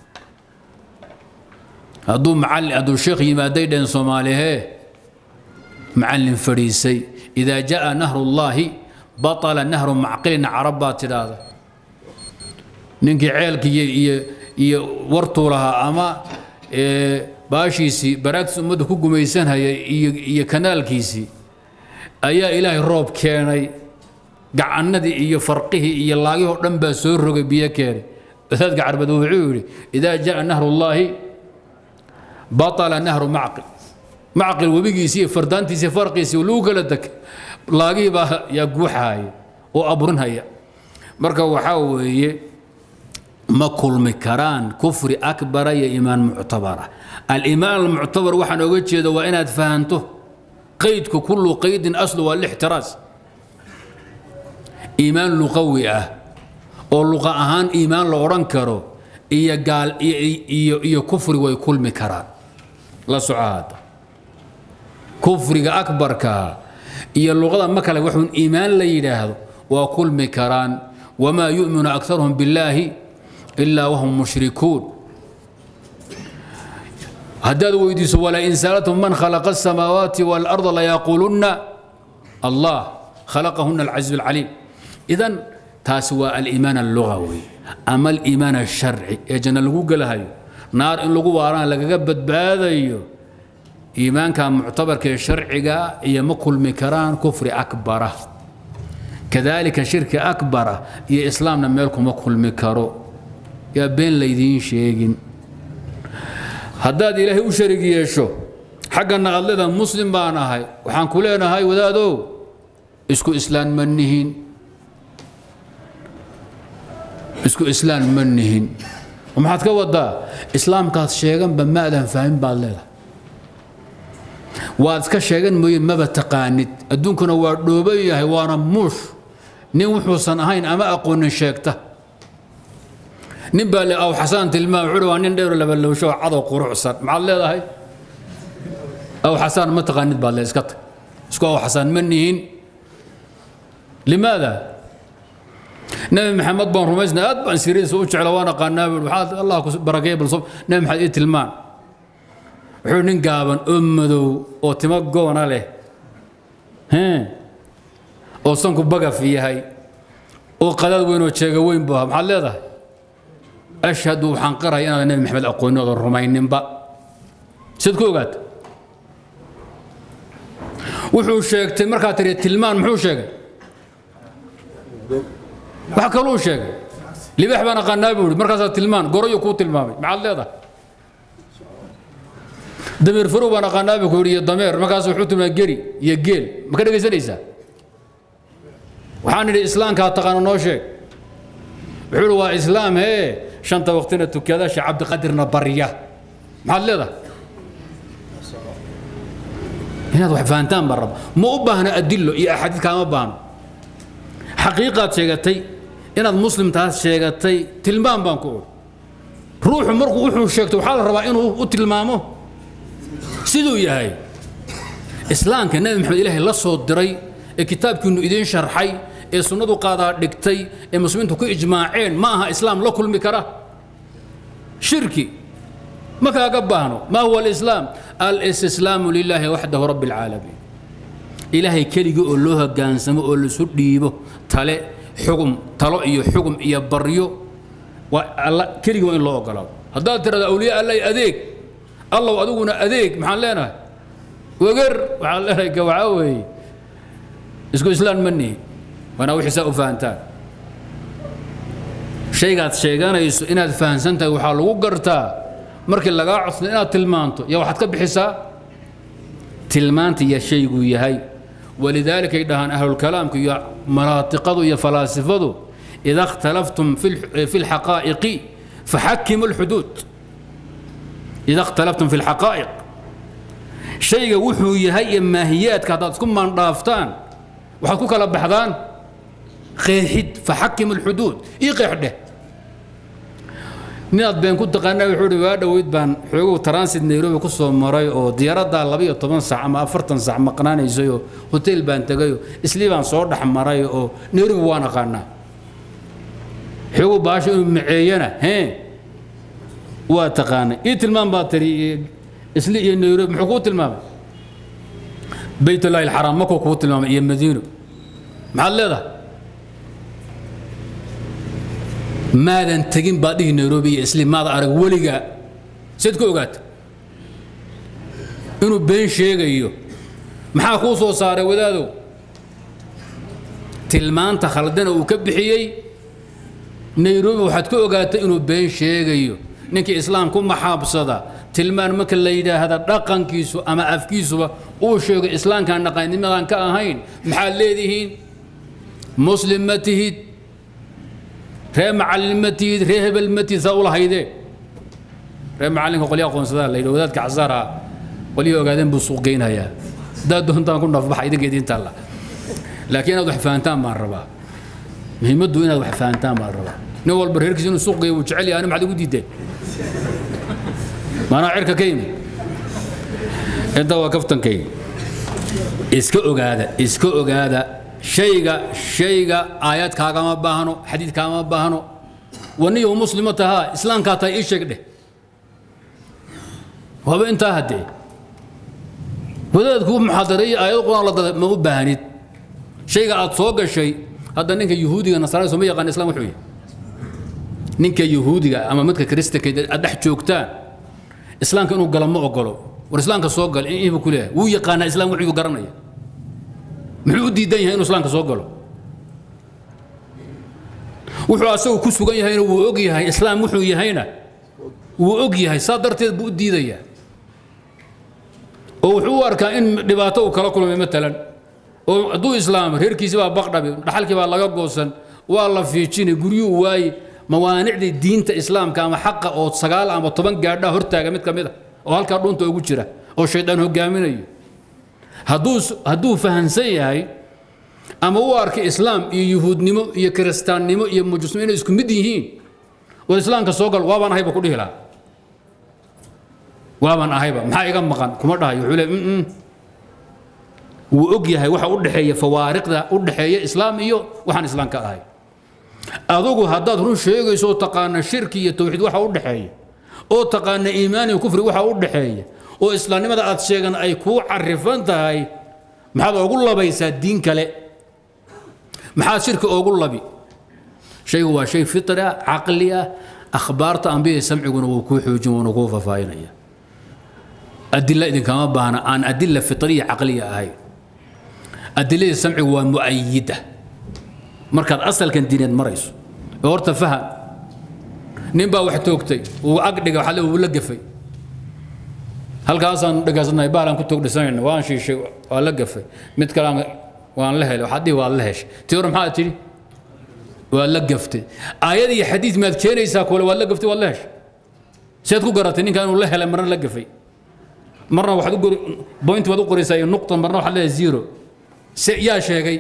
hadduu macallin hadduu sheekh yimaaday dheen soomaalihee macallin fadhiisay idaa jaa nahrullaahi batala nahru macqilin carab baa tidhaahda ninkii ceelkii iyo iyo iyo wartuu lahaa ama baashiisii baraagtiis ummadda ku gumaysanhaya iyo iyo kanaalkiisii ayaa ilaahay roob keenay gacannadii iyo farqihii iyo laagihii oo dhan baa soo rogay biyo keenay wadaadka carbeed wuxuu yidhi idaa jaa nahrullaahi batala nahru macqil macqil webigiisii iyo fardaantiisii farqiisii lagu kala deg laagihii baa yaa guuxaaya oo aburinhaya marka waxaa weeye ma kulmi karaan kufri akbara iyo iimaan muctabara aliimaan almuctabar waxaan oga jeeda waa inaad fahanto qaydku kullu qaydin aslu waa lixtiraas iimaan luqawi ah oo luqa ahaan iimaan la odhan karo iyo gaal iyo iyo kufri way kulmi karaan la soco hadda kufriga akbarkaa iyo luqada ma kale waxuun iimaan la yidhaahdo waa kulmi karaan wamaa yu'minu aktaruhum billaahi ilaa wahum mushrikuun haddaad weydiiso walain sa'altum man khalaqa asamaawaati waalarda layaquulunna allah khalaqahuna alcaziiz alcaliim idan taasi waa aliimaan allugawi ama aliimaan alsharci ee janno lagu gelahayo naar in lagu waarana lagaga badbaadayo iimaanka muctabarka ee sharciga iyo ma kulmi karaan kufri akbara kadalika shirki akbara iyo islaamna meel kuma kulmi karo yaa been laydiin sheegin haddaad ilaahay u sharig yeesho xaggana aad leedaha muslim baan ahay waxaan ku leenahay wadaadow isku islaan ma nihin isku islaan ma nihin maxaad ka wadaa islaamkaad sheeganba ma adan fahmin baad leedahay waad iska sheegan mooye maba taqaanid adduunkuna waa dhooban yahay waana muush nin wuxuusan ahayn ama aqoonin sheegta nin baa le aw xasaan tilmaam wuxuu waa nin dheero labalowsho oo cadow qurucsan maxaad leedahay aw xasaan ma taqaanid baad le iska tag isku aw xasaan ma nihin limaada nabi maxamed baan rumaysnay aad baan siriisa u jecla waan aqaanaa buu waxaad allah ku barakeeya bal nabi maxamed ii tilmaan wuxuu nin gaaban oo madow oo timo goona leh oo sanku bagaf yahay oo qadaad weyn oo jeega weyn buu ahaa maxaad leedahay ashhadu waxaan qaraya inaad nabi maxamed aqoonin oodan rumayninba siad ku ogaata wuxuu sheegtay markaad tiri tilmaan muxuu sheegay wax kaluu sheegay libaax baan aqaanaa buu ihi markaasaa tilmaan goroyo kuu tilmaamay maxaad leedahay dameer farow baan aqaanaa buu ku yidhi iyo dameer markaas wuxuu tilmaamay geri iyo geel ma ka dhegaysanaysaa waxaan idhi islaamkaa taqaano noo sheeg wuxuu ihi waa islaam hee shanta waqtina tukada sheekh cabdiqadirna barya maxaad leedahay inaad wax fahantaan baan raba ma u baahna adilo iyo axaadiid kaama baahno xaqiiqaad sheegatay inaad muslim taas sheegatay tilmaam baan ku odhi ruuxu markuu wuxuu sheegtay waxaa la rabaa inuu u tilmaamo siduu yahay islaamka nabi maxamed ilaahay la soo diray ee kitaabkiinu idiin sharxay ee sunnadu qaadaa dhigtay ee muslimiintu ku ijmaaceen ma aha islaam la kulmi kara shirki ma kaaga baahno ma huwa alislaam alistislaamu lilaahi waxdahu rabbi alcaalamiin ilaahay keligii oo loo hogaansamo oo laisu dhiibo tale xugum talo iyo xugum iyo baryo waa alla keligii waa in loo ogolaado haddaad tirahdo awliya allay adeeg allow adiguna adeeg maxaan leenahay weger waxaan leenahay gawacaa weeye isku islaan ma nihi waana wixii saa u fahantaan shaygaad sheeganayso inaad fahansan tahay waxaa lagu gartaa markii lagaa codsado inaad tilmaanto yaa waxaad ka bixisaa tilmaanta iyo shayguu yahay walidaalika ay dhahaan ahlulkalaamku iyo manaatiqadu iyo falaasifadu ida اkhtalaftum fi اlxaqaa'iqi faxakimu اlxuduud ida اkhtalaftum fi اlxaqaa'iq shayga wuxuu yahay iyo maahiyaadka haddaad isku maandhaaftaan waxaad ku kala baxdaan qeexid faxakimu اlxuduud ii qeex dheh nin aad been ku taqaana wuxuu uhi waa dhoweyd baan xoogow transit nairobi ku soo maray oo diyaaraddaa labaiyo toban sac ama afartan sac maqnaanaysayoo hotel baan tegayoo islii baan soo dhex maray oo nairobi waan aqaanaa xoogow baasho inuu maceeyana hee waa taqaanay ii tilmaam baa tiri isli iyo nairobi muxuu kuu tilmaamay baytullaahi alxaraam makuu kuu tilmaamay iyo madiino maxaad leedahay maadan tegin baad dhihi nairobi iyo isli maada arag weligaa seed ku ogaata inuu been sheegayo maxaa kuu soo saaray wadaadow tilmaanta khaldana uu ka bixiyey nairobi waxaad ku ogaatay inuu been sheegayo ninkii islaam ku maxaabsada tilmaan marka la yidhaahda dhaqankiisu ama afkiisuba uu sheego islaamkaan dhaqannimadan ka ahayn maxaad leedihiin muslim ma tihid ree macallin ma tihid ree hebel ma tihid saa ula haydee ree macallinka qolya aqoonsadaa la yidhi wadaadka casaara qolyaha ogaadeen buu suuq geynayaa haddaad doontaan ku nafbaxa idinka idiinta alla laakiin inaad wax fahantaan baan rabaa muhiimaddu inaad wax fahantaan baan rabaa nin walba reerkiisa inuu suuq geeyo wuu jecel yahay ani maxaad igu diideen maanaa cirka ka yimid inta waa kaftankayga iska ogaada iska ogaada shayga shayga aayad kaagama baahno xadiid kaagama baahno waniyo muslimo tahaa islaamkaa tahay ii sheeg dheh waaba intaa haddee wadaadkuu muxaadareeyo aayad quraan la dada ma u baahnid shayga aad soo gashay hadda ninka yuhuudiga nasraani soo ma yaqaan islam wuxuu yahay ninka yuhuudiga ama midka kristanka aad dhex joogtaan islaamka inuu galo ma ogolo war islaamka soo gal inbuu ku leeyahay wuu yaqaanaa islam wuxuu garanaya muxuu u diidan yahay inuu islaamka soo galo wuxuu asagu ku sugan yahayna wuu og yahay islaam wuxuu yahayna wuu og yahay saa darteed buu u diidayaa oo wuxuu u arkaa in dhibaato uu kala kulmay matalan oo hadduu islaamo reerkiisi baa baqdhabi dhaxalkii baa laga goosan waa la fiijinay guryuu waaye mawaanicdii diinta islaamka ama xaqa oo sagaal ama toban gaadhaa hortaaga mid ka mid a oo halkaa dhunta ugu jira oo shaydaan hogaaminayo hadduu hadduu fahansan yahay ama u arkay islaam iyo yuhuudnimo iyo kiristaannimo iyo mujusnimo inay isku mid yihiin war islaamka soo gal waabaan ahayba ku dhihi lahaa waabaan ahayba maxaa iga maqan kuma dhahayo wuxuu le mm wuu og yahay waxa u dhexeeya fawaariqda u dhexeeya islaam iyo waxaan islaam ka ahay adugu haddaad run sheegayso oo taqaana shirki iyo tawxiid waxa u dhexeeya oo taqaana iimaan iyo kufri waxa u dhexeeya oo islaamnimada aad sheegan ay kuu carifan tahay maxaad oogu labaysaa diin kale maxaad shirki oogu labi shaygu waa shay fitri ah caqli ah akhbaarta ambiyada samciguna wuu kuu xoojin wuuna kuu faahfaahinaya adila idinkama baahna aan adila fitriya caqliya ahayn adiladii samcigu waa mu'ayida markaad asalkan diineed marayso oo horta faham nin baa wax toogtay uu agdhiga waxaa le uu la gafay halkaasaan dhegaysanay baalaan ku toogdhisanayna waan shiishay waa la gafay mid kalean waan la helay waxaad dhihi waad la heshay tii hore maxaa tidhi waa la gaftay aayad iyo xadiid maad keenaysaa kule waad la gaftay waad la heshay seed ku garatay ninkan inuu la helay marna la gafay marna waxaad u gori point baad u qoraysaa iyo nuqta marna waxaad leedahay zero se yaa sheegay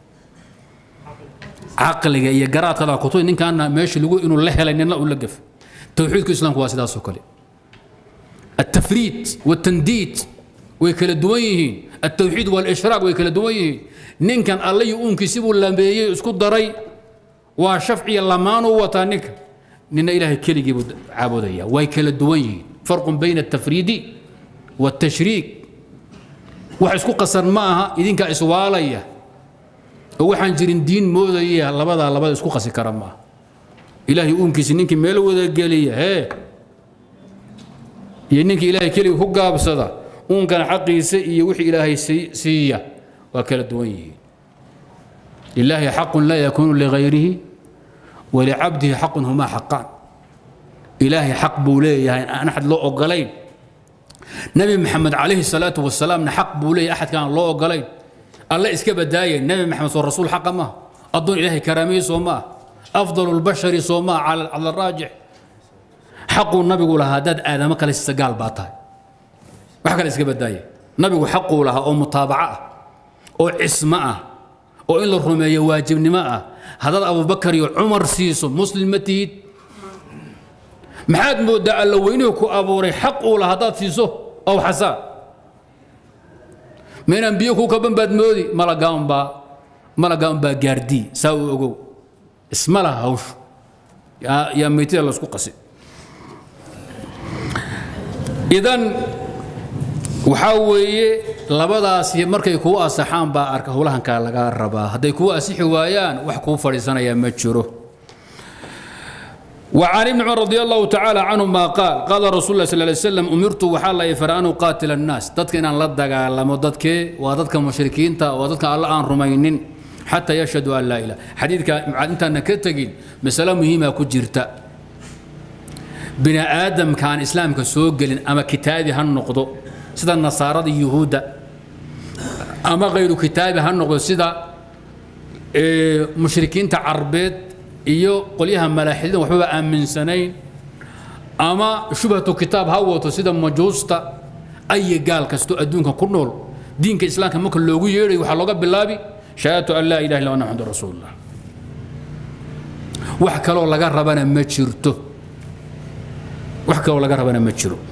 caqliga iyo garaadkada kutuy ninkaana meesha lagu inuu la helay nina uu la gafay tawxiidku islaamku waa sidaas oo kale التفريد والتنديد ويكلا دوينهين التوحيد والإشراك ويكلا دوينهين نين كان الله يؤمن كسبوا لامبيي اسكو دري وشفعي اللمان وطانك نين إلهي كلي جيبوا عابدية ويكلا دوينهين فرق بين التفريد والتشريك وحسكو قصر معها إذن كإسوالية وحن جرين دين مودية لبدا لبدا اسكو قصر كرم معها إلهي يؤمن كسنينك ميلو ذا قالية هي iyo ninka ilaahay keliga ku gaabsada uunkan xaqiisa iyo wixii ilaahay siiya waa kala duwan yihiin lilaahi xaqun laa yakuunu ligayrihi walicabdihi xaqun humaa xaqaan ilaahay xaq buu leeyahay aan axad loo ogolayn nabi maxamed calayhi salaatu wasalaamna xaq buu leeyahay axadkaan loo ogolayn alle iska badaaya nabi maxamed soo rasuul xaqa maaha addoon ilaahay karaamiyey soo maaha afdalu lbashari soo maaha cala araajix xaquu nabigu lahaa haddaad aadamo kale siisa gaal baa tahay wax kale iska badaaya nabigu xaquu lahaa oo mutaabaco ah oo cismo ah oo in la rumeeyo waajibnimo ah haddaad abubakar iyo cumar siiso muslim ma tihid maxaad mooddaa alla weynuhu ku abuuray xaq uu laha haddaad siiso ow xasaa maynaan biyo kuu kaban baad moodi malagaanbaa malagaanbaa gaardii saa uu ogow isma laha hawshu yaa meytida laysku qasi idan waxaa weeye labadaasi markay kuu asaxaan baa arka howlahankaa lagaa rabaa hadday kuu asixi waayaan wax kuu fadhiisanaya ma jiro وعن ابن عمر رضي الله تعالى عنهما قال قال رسول الله صلى الله عليه وسلم أمرت وحال يفر أن أقاتل الناس دتك إن لا دغالمو دتك ودتك مشركين تا ودتك الله أن رمينين حتى يشهدوا أن لا إله حديثك أنت أنك تجين مسألة مهمة كجرتا بني آدم كان إسلام كسوق أما كتابي هالنقطة سيدا النصارى اليهود أما غير كتابي هالنقطة سيدا إيه مشركين تعربيت iyo qolyaha malaaxidada waxbaba aaminsanayn ama shubhatu kitaab ha wato sida majuusta ay gaal kasto adduunka ku nool diinka islaamka marka loogu yeedhay waxaa looga bilaabi shahaadatu an laa ilaha illa ana maxamadu rasuulullah wax kaloo laga rabana ma jirto wax kaloo laga rabana ma jiro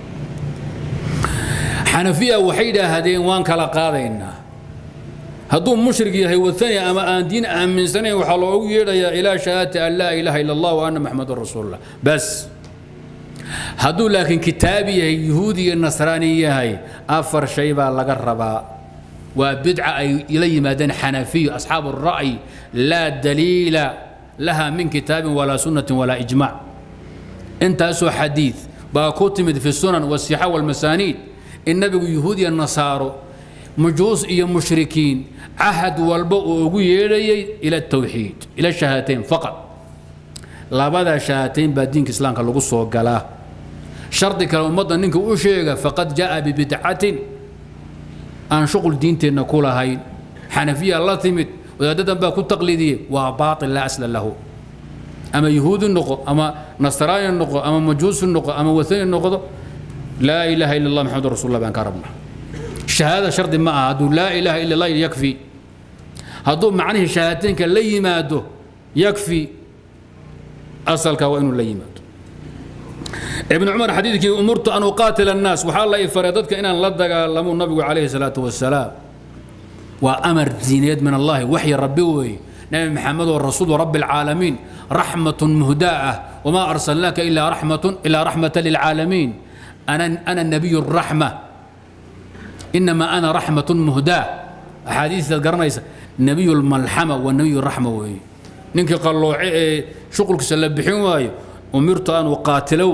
xanafiya waxay yidhaahdeen waan kala qaadaynaa hadduu mushrik yahay wathani ama aan diin aaminsanayn waxaa loogu yeedhayaa ilaa shahaadati an laa ilaaha ila allah wa anna maxamedun rasuulullah bas hadduu laakiin kitaabi yahay yuhuudi iyo nasraani yahay afar shay baa laga rabaa waa bidca ay la yimaadeen xanafiyu asxaabu ra'yi laa daliila laha min kitaabin walaa sunnatin walaa ijmac intaasoo xadiid baa ku timid fi sunan wasixa walmasaaniid in nabigu yuhuud iyo nasaaro مجوس iyo مشركين عهد walba uu ugu yeedhayay ila التوحيد ila الشهادتين فقط labada شهادتين baa diinka islaamka lagu soo galaa shardi kale ummadda ninka u sheega faqad jaa bibidcatin aan shuqul diinteenna ku lahayn xanafiya la timid wadaadadan baa ku taqliidiyey waa baaطil laa asla lahu ama yahuudi noqo ama nasraani noqo ama majuusi noqo ama wathani noqdo laa ilaaha ila allah maxamadu rasul allah baan ka rabnaa شهادة شرط ما هدو لا إله إلا الله يكفي هدو معنيه شهادتين كان لي ماده يكفي أصل كوين لي ماده ابن عمر حديثك أمرت أن أقاتل الناس وحال الله فريضتك إن لدك لمو النبي عليه الصلاة والسلام وأمر زينيد من الله وحي ربي وي نبي محمد والرسول ورب العالمين رحمة مهداءة وما أرسلناك إلا رحمة إلا رحمة للعالمين أنا أنا النبي الرحمة إنما أنا رحمة مهداة أحاديث تذكرنا نبي الملحمة والنبي الرحمة وي نينك قال له شغلك سلبحين واي أمرت أن أقاتلوا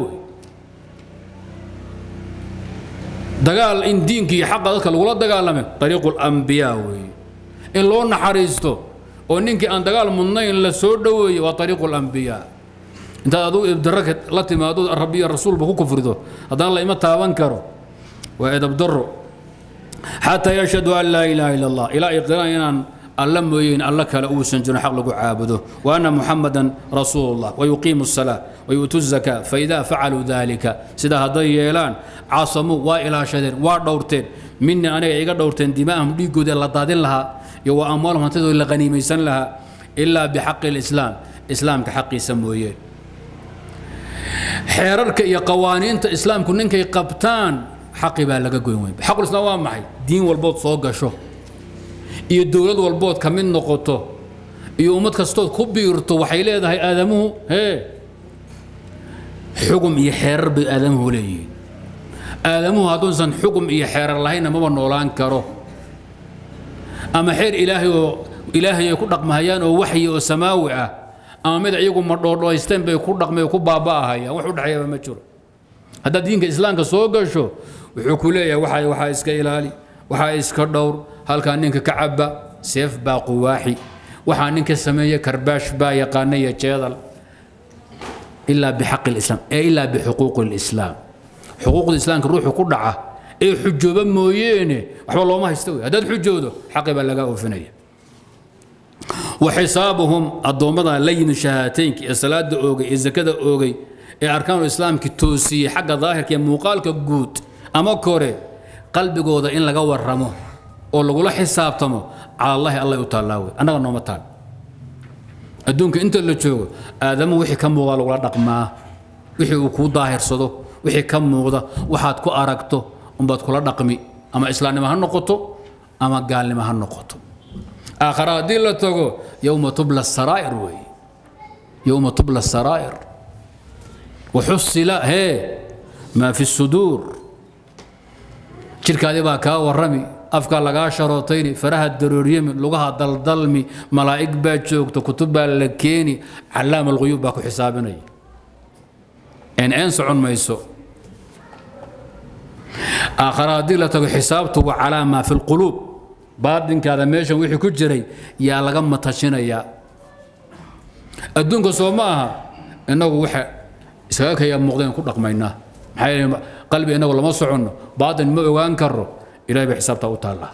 دقال إن دينك حق ذلك الولا دقال لمن طريق الأنبياء وي إن لو نحريستو ونينك أن دقال منين لسود وي وطريق الأنبياء انت أدو إبدرك لاتي ما أدو الربي الرسول بكو كفردو هذا الله إما تابان كرو وإذا بدروا حتى يشهدوا أن لا إله إلا الله إلى إقرار أن الله موين الله كلا أوسن جن حق لقوا عابده وأن محمدا رسول الله ويقيم الصلاة ويؤتوا الزكاة فإذا فعلوا ذلك سيدا هضي يلان عاصموا وإلى شدر ودورتين مني أنا إيقا دورتين دماءهم ليقوا دي الله لها يو أموالهم تدو إلا غنيميسان لها إلا بحق الإسلام إسلام كحق يسمويه حيررك يا قوانين إسلام كنن كي قبتان xaqi baa laga goyn weyn xaqul islaam waa maxay diin walbood soo gasho iyo dowlad walbood ka mid noqoto iyo ummad kastood ku biirto waxay leedahay aadamuhu hee xugum iyo xeerar bay aadamuhu leeyihiin aadamuhu hadduusan xugum iyo xeerar lahaynna maba noolaan karo ama xeer ilaahay oo ilaahay ay ku dhaqmahayaan oo waxyi oo samaawi ah ama mid iyagu madhoodhoysteen bay ku dhaqmay oo ku baaba'ahayaan wax u dhexeeyaba ma jiro haddaad diinka islaamka soo gasho wuxuu ku leeyahay waxa waxaa iska ilaali waxaa iska dhowr halkaa ninka ka cabba seef baa quwaaxi waxaa ninka sameeya karbaash baa yaqaana iyo jeedal ilaa bixaqi lislaam ee ilaa bixuquuqi lislaam xuquuqda islaamka ruuxu ku dhaca ee xujooba mooyeene waxba looma haysta wey haddaad xujoodo xaqi baa lagaa oofinaya وحسابهم الضومضة لين شهاتين الصلاة أوغي الزكاة أوغي أركان الإسلام كتوسي حق ظاهر كي موقال كجود أما كوري قلبي جودا إن لقوا الرمو أو لقوا حساب تمو على الله الله يتعالى أنا غنوم تعالى أدونك أنت اللي تشوف آدم وحي كم وغال ولا رقما wixii uu kuu daahirsado wixii ka muuqda waxaad ku aragto unbaad kula dhaqmi ama islaamnimo ha noqoto ama gaalnimo ha noqoto aakhara haddii la tago yowma tubla saraa'ir weeye yowma tubla saraa'ir waxusila hee maa fi suduur jirkaadii baa kaa warrami afkaa lagaa sharootayni faraha darooryami lugaha daldalmi malaa'ig baa joogta kutub baa la keeni callaama alquyuub baa ku xisaabinaya een een socon mayso aakhara haddii la tago xisaabtu waa calaa maa fi lquluub baadinkaada meeshan wixii ku jiray yaa laga matashinayaa adduunka soo ma aha innagu waxa iskaga kaya muuqdeen ku dhaqmaynaa maxaa yeele qalbi innagu lama soconno baatin ma ogaan karo ilahay bay xisaabtaa u taallaa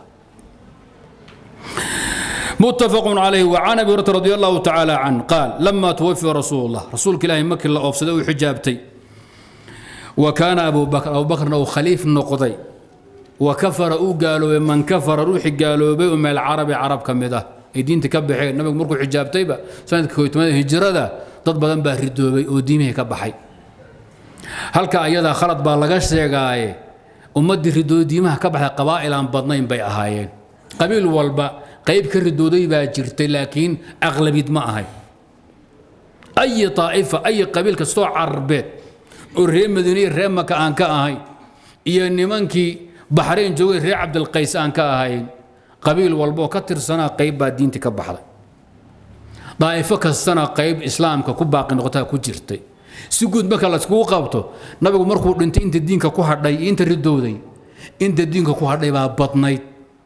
متفق عليه وعن ابي هريره رضي الله تعالى عنه قال لما توفي رسول الله رسول الله مكي الله اوفسده وحجابتي وكان ابو بكر ابو بكر انه خليف نقضي وكفر او قالوا من كفر روحي قالوا بي ام العرب عرب كمده دين تكبحي النبي مركو حجابتي با سنه كويتمada hijrada dad badan baa ridoobay oo diimihii ka baxay halka ayada khalad baa laga sheegaaye ummadii ridooday diimaha ka baxday qabaa'il aan badnayn bay ahaayeen qabiil walba qayb ka ridooday baa jirtay laakiin aqlabid ma ahay ay طaa'ifa ay qabiil kastoo carbeed oo reer madiine iyo reer maka aan ka ahayn iyo nimankii baxrayn joogay reer cabdilqays aan ka ahayn qabiil walba oo ka tirsanaa qayb baa diintii ka baxday daa'ifo kastana qayb islaamka ku baaqi noqotaa ku jirtay si guud marka layskugu qabto nabigu markuu dhintay inta diinka ku hadhay iyo inta ridowday inta diinka ku hadhay baa badnayd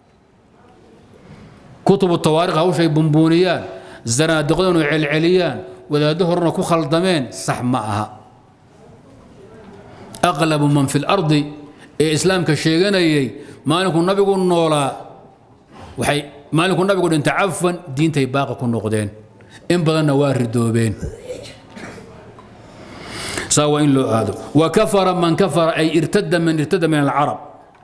kutubu tawaariikh hawshay bumbuuniyaan zanaadiqdanu celceliyaan wadaaddo horena ku khaldameen sax ma aha aqlabu man fi lardi ee islaamka sheeganayay maalinkuu nabigu noolaa waxay maalinkuu nabigu dhintay cafan diintay baaqa ku noqdeen in badanna waa ridoobeen saa waa in loo aado wakafara man kafara ay irtada man irtada min alcarab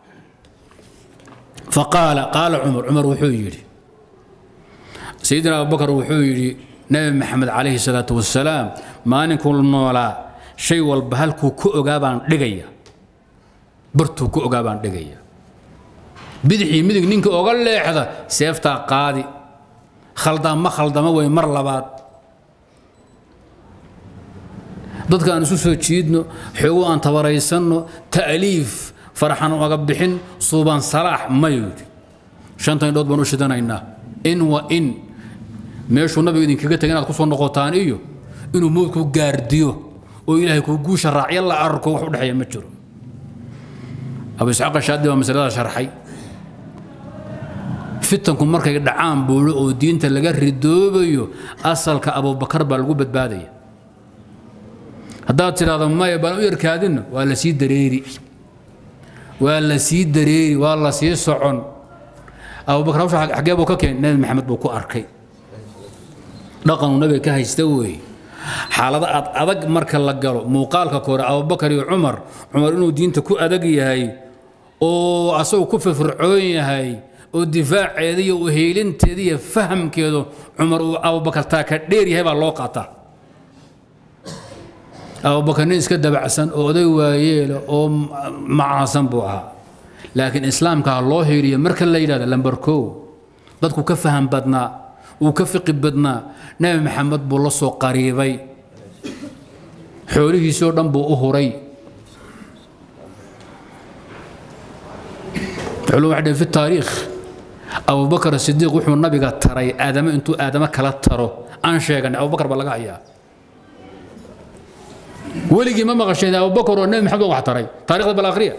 faqaala qaala cumar cumar wuxuu yidhi sayidina abubakar wuxuu yidhi nabi maxamed calayhi salaatu wasalaam maalinkuu noolaa shay walba halkuu ku ogaa baan dhigaya bartuu ku ogaa baan dhigaya bidixii midig ninka oga leexda seeftaa qaadi khaldaan ma khaldama wey mar labaad dadka aan isu soo jiidno xoogo aan tabaraysanno ta'liif farxan oga bixin suuban salaax mayu yidhi shanta indhood baan u shidanaynaa in wa in meeshuu nabiga idinkaga tegay inaad ku soo noqotaan iyo inuu mowdku gaardiyo oo ilaahay kuu guusha raacyo la arko wax u dhexeeya ma jiro abu isxaaq shaadi baa masalada sharxay fitanku markay dhacaan buulo oo diinta laga ridoobayo asalka abubakar baa lagu badbaadaya haddaad tidhaahdo maya baan u yarkaadinno waa la sii dareeri waa la sii dareeri waa la sii socon abubakar hawsha xaggee buu ka keenay nebi maxamed buu ku arkay dhaqanuu nabiga ka haysta weeye xaalado ad adag marka la galo muuqaalka kore abubakar iyo cumar cumar inuu diinta ku adag yahay oo asagu ku firfircoon yahay oo difaaceeda iyo uheelinteeda iyo fahamkeedu cumar uu abubakar taa ka dheer yahay baa loo qaataa abubakar nin iska dabacsan oo oday waayeela oo macaasan buu ahaa laakiin islaamka loo heeliyo marka la yidhahdo lambar kow dadku ka faham badnaa uu ka fiqi badnaa nebi maxamed buu la soo qariibay xoolihiisoo dhan buu u huray culum waxay fi taariikh abubakar sidiiq wuxuu nabiga taray aadamo intuu aadamo kala taro aan sheeganay abubakar baa laga hayaa weligii ma maqasheen abubakar oo nebi maxamed wax taray taarikhda bal akhriya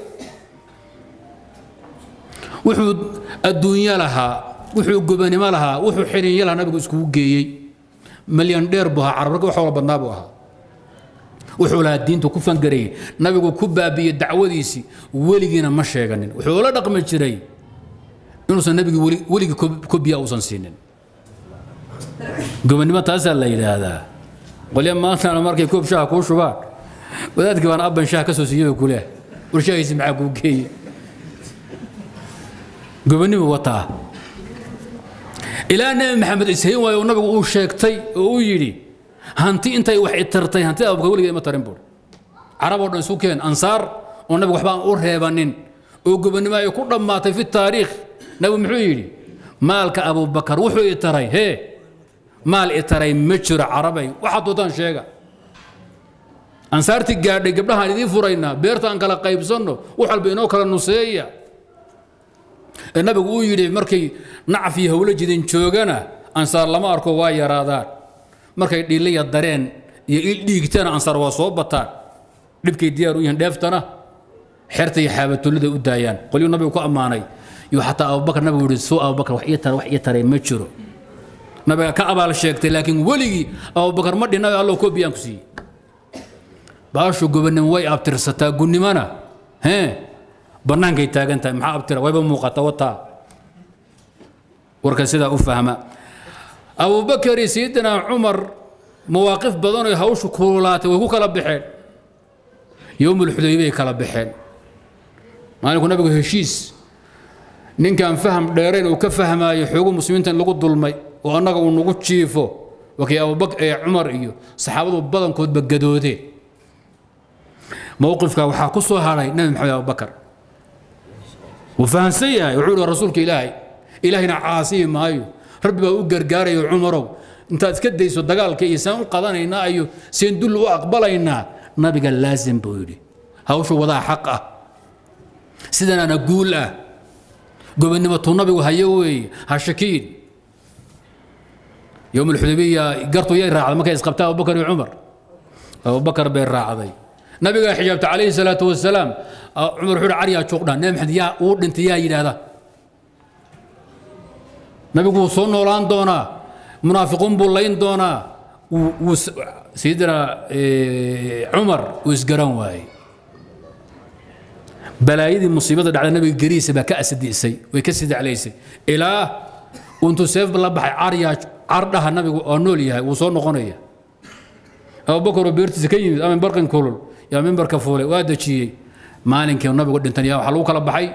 wuxuu adduunyo lahaa wuxuu gobanimo lahaa wuxuu xidhinyo lahaa nabigu iskugu geeyey malyan dheer buu ahaa carab wax wala badnaa buu ahaa wuxuu lahaa diintu ku fangareeyey nabigu ku baabi'iyey dacwadiisii weligiina ma sheeganin wuxuu la dhaqmi jiray inuusan nabigi weligii kobiya uusan siinin gobanimo taasaa la yidhaahdaa qolya maantana markay koob shaha kuu shubaan wadaadkii baan abban shaha ka soo siiyey oo kuleh war shahiisi maxaa kuu geeye gobonimo wataa ilaa nebi maxamed ishayn waayo nabigu uu sheegtay oo uu yidhi hanti intay wax itartay hantida abubakar weligeed ima tarin buuri carab oo dhan isu keen ansaar oo nabigu waxba aan u reebanin oo gobonnimo ay ku dhammaatay fi taariikh nabigu muxuu yidhi maalka abubakar wuxuu i taray hee maal i taray ma jiro carabay waxaad doontaan sheega ansaartii gaadhay gabdhahaan idiin furaynaa beerta aan kala qaybsanno wax walba inoo kala nuseeya ee nabigu uu yidhi markay nacaf iyo howlo jidin joogana ansaar lama arko waa yaraadaan markay dhiliya dareen iyo il dhiigtana ansaar waa soo bataan dhibkay diyaar u yihiin dheeftana xerta iyo xaabatullida u daayaan qolyuu nabigu ku ammaanay iyo xataa abubakar nabigu yihi suu abubakar wax ii tara wax ii taray ma jiro nabiga ka abaal sheegtay laakiin weligii abubakar ma dhinayo allo koobiyaan ku siiyey baashu gobonnimo way abtirsataa gunnimona hee bannaankay taagan tahay maxaa abtira wayba muuqata wataa warka sidaa u fahma abubakar iyo sayidina cumar mawaaqif badan oo hawshu kululaatay way ku kala baxeen yowmulxudaybay kala baxeen maalinku nabigu heshiis ninkaan faham dheerayn uu ka fahmaayo xoogu muslimiinta in lagu dulmay oo annaga uu nagu jiifo wakii abubakar ee cumar iyo saxaabadu badankoodba gadoodeen mowqifka waxaa ku soo hadhay nabi maxamed abubakar wuu fahamsan yahay wuxuu ihi rasuulka ilaahay ilaahayna caasiyi maayo rabbi baa u gargaarayo cumarow intaad iska dayso dagaalka iyo saan u qadanaynaa iyo seen dul u aqbalaynaa nabiga laasim buu yidhi hawshu wadaa xaq ah sidanaana guul ah gobonnimatuu nabigu hayo weeye ha shakiin yowm alxudabiya gartu yay raacday markay isqabtaa abubakar iyo cumar abubakar bay raacday nabigaa xijaabta calayhi salaatu wasalaam cumar wuxuu caryaa juuqdhaan nabi maxamed yaa uu dhintay yaa yidhaahda nabigu wuu soo noolaan doonaa munaafiquun buu layn doonaa wuu sayidina cumar uu isgaran waayey balaayadii musiibada dhacda nabiga gariisa baa ka asadiisay way ka sidaclaysay ilaa intuu seef la baxay caryaa cardhaha nabigu oo nool yahay wuu soo noqonaya abubakar oo beertiisa ka yimid ama barqin kulul yaa mimbarka fuulay waa dejiyey maalinkii nabigu dhintan yaa waxaa lagu kala baxay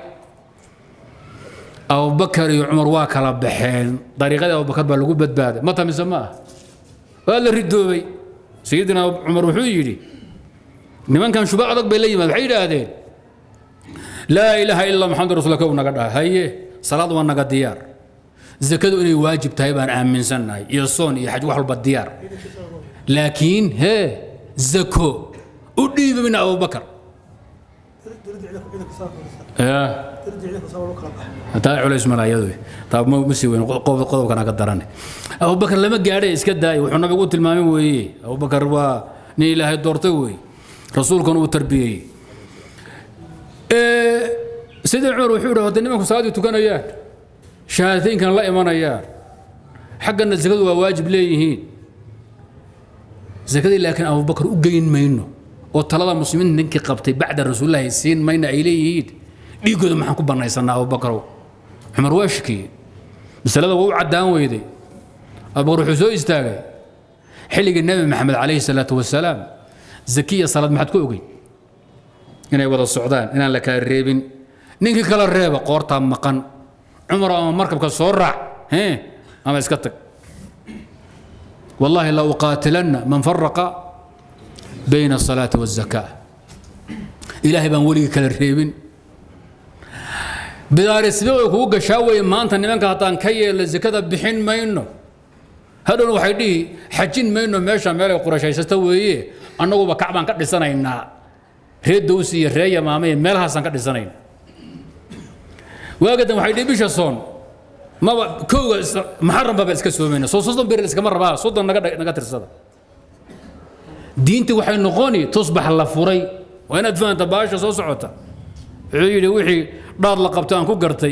abubakar iyo cumar waa kala baxeen dariiqadii abubakar baa lagu badbaaday ma tamise ma ah waa la ridoobay sayidina cumar wuxuu yidhi nimankan shuba adag bay la yimaad waxay yidhaahdeen laa ilaaha illa maxamed rasul kow naga dhaha haye salaad waa naga diyaar zakadu inay waajib tahay baan aaminsannahay iyo soon iyo xaj wax walba diyaar laakiin hee zako u dhiibi mina abubakar taa culays malaayadu taa ma ma sii weyn qodobkana ka darane abubakar lama gaadhay iska daaya wuxuu nabigu u tilmaamay weeye abubakar waa nin ilaahay doortay weeye rasuulkana uu tarbiyeeyey sidii cumar wuxuu yidhi hadda nimanku salaaddii tukanayaan shahaadateynkan la imanayaan xaggana zakadu waa waajib leeyihiin zakadii laakiin abubakar u geyn mayno oo talada muslimiinta ninkii qabtay bacda rasuulillahi siin mayna ay leeyihiin dhiiggooda maxaan ku bannaysanaa abubakarow cumar waa shikiyey masalada waa u caddaan weyday abubakar wuxuu soo istaagay xilligii nebi maxamed calayhi salaatu wasalaam zakiya salaad maxaad ku ogey inay wada socdaan inaan la kala reebin ninkii kala reeba qoortaa maqan cumar ama markabka soo raac hee ama iska tag والله لا أقاتلن من فرق بين الصلاة والزكاة إلهي بان ولي كلا ريبين بدار السبيل كوغا شاوي ما أنت نمانك هتان كي الزكاة بحين ما إنه هذا waxay dhihi xajin mayno meesha meel ay qurashaysato weeye annagu ba kacbaan ka dhisanaynaa reer dowsi iyo reer yamaamay meelahaasaan ka dhisanayn waagadan waxay dhihi bisha soon maba kowga maxaram baba iska soomayna soo soddon bir iskama rabaa soddon naga naga tirsada diintii waxay noqoni tusbax la furay waa inaad fahanta baasha soo socota wuxuu yidhi wixii dhaar la qabto aan ku gartay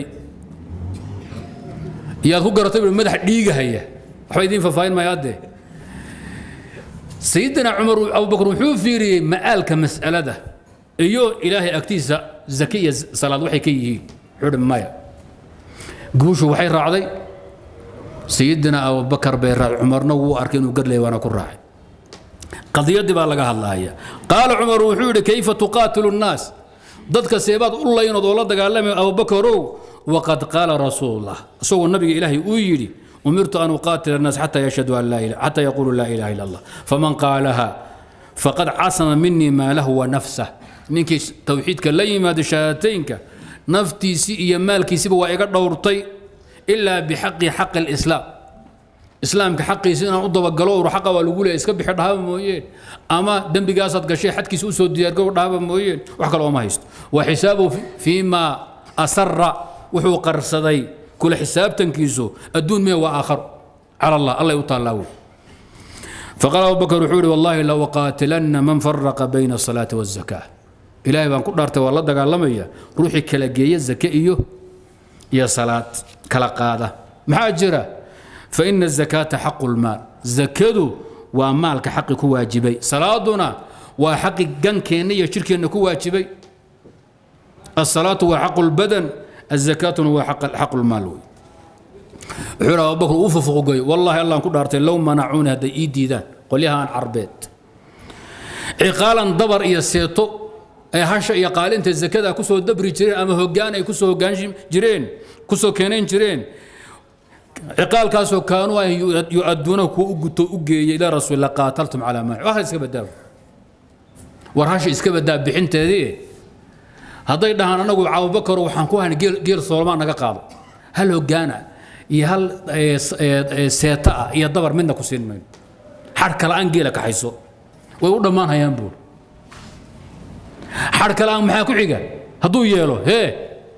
iyaad ku garatay madax dhiigahaya waxba idiin faahfaahin maya haddee sayidina cumar abubakar wuxuu fiiriyey ma'aalka mas'alada iyo ilaahay agtiisa zaki iyo salaad waxay ka yihiin wuxuu hi maya guushu waxay raacday sayidina abubakar bay raacay cumarna wuu arkay inuu garley waana ku raacay qadiyadii baa laga hadlaaya qaala cumar wuxuu yidhi kayfa tuqaatilu nnaas dadka seebaad u laynood oo la dagaalamay abubakarow waqad qaala rasuulullah isagoo nabiga ilaahay uu yidhi umirtu an uqaatila الnaas xata yashhadu an laa ilaha xata yaqulu laa ilaha illa allah faman qaalaha faqad casama minii maa lahu wa nafsah ninkii towxiidka la yimaado shahaadateynka naftiisii iyo maalkiisiba waa iga dhowrtay ilaa bixaqi xaqi alislaam islaamka xaqiisa inaan u dabagalo ur xaqa waa lagu leeya iska bixi dhahaba mooyeen ama dembigaasaad gashay xadkiisa usoo diyaargarow dhahaba mooyeen wax kale ooma haysto wa xisaabuhu fii maa asara wuxuu qarsaday kula xisaabtankiisu adduun mee waa aakharo cala allah allay u taallaa wey faqaal abu bakr wuxuu ihi wallahi la uqaatilanna man faraqa bayna asalaati waazaka ilaahay baan ku dhaartay waa la dagaalamaya ruuxii kala geeya zake iyo iyo salaad kala qaada maxaa jira faina الزakaata xaqu اlmaal zakadu waa maalka xaqi ku waajibay salaaduna waa xaqi gankeenna iyo jirkeenna ku waajibay الصلاة waa xaq الbadan الزakaatuna waa xaq اlmaal wey wuxuu yidhi abubakr uu fufuqgoy wallahi allaan ku dhaartay low manacuuni hadday ii diidaan qolyahaan carbeed ciqaalan dabar iyo seeto ay hasha iyo qaalinta zakada kusoo dabri jireen ama hogaan ay kusoo hogaan jireen kusoo keenayn jireen ciqaalkaasoo kaanuu ay yu-aduuna kuwa u guto u geeyey ilaa rasuul la qaataltum calaa maa wax iska badaa war hasha iska badaa bixinteedii hadday dhahaan anagu abubakar waxaan ku hayn geel soolmaan naga qaado hal hogaana iyo hal seeta ah iyo dabar midna ku siin mayno xadh kale-aan geela kaxayso way u dhammaan hayaan buur xadh kale-aan maxaa ku xiga hadduu yeelo hee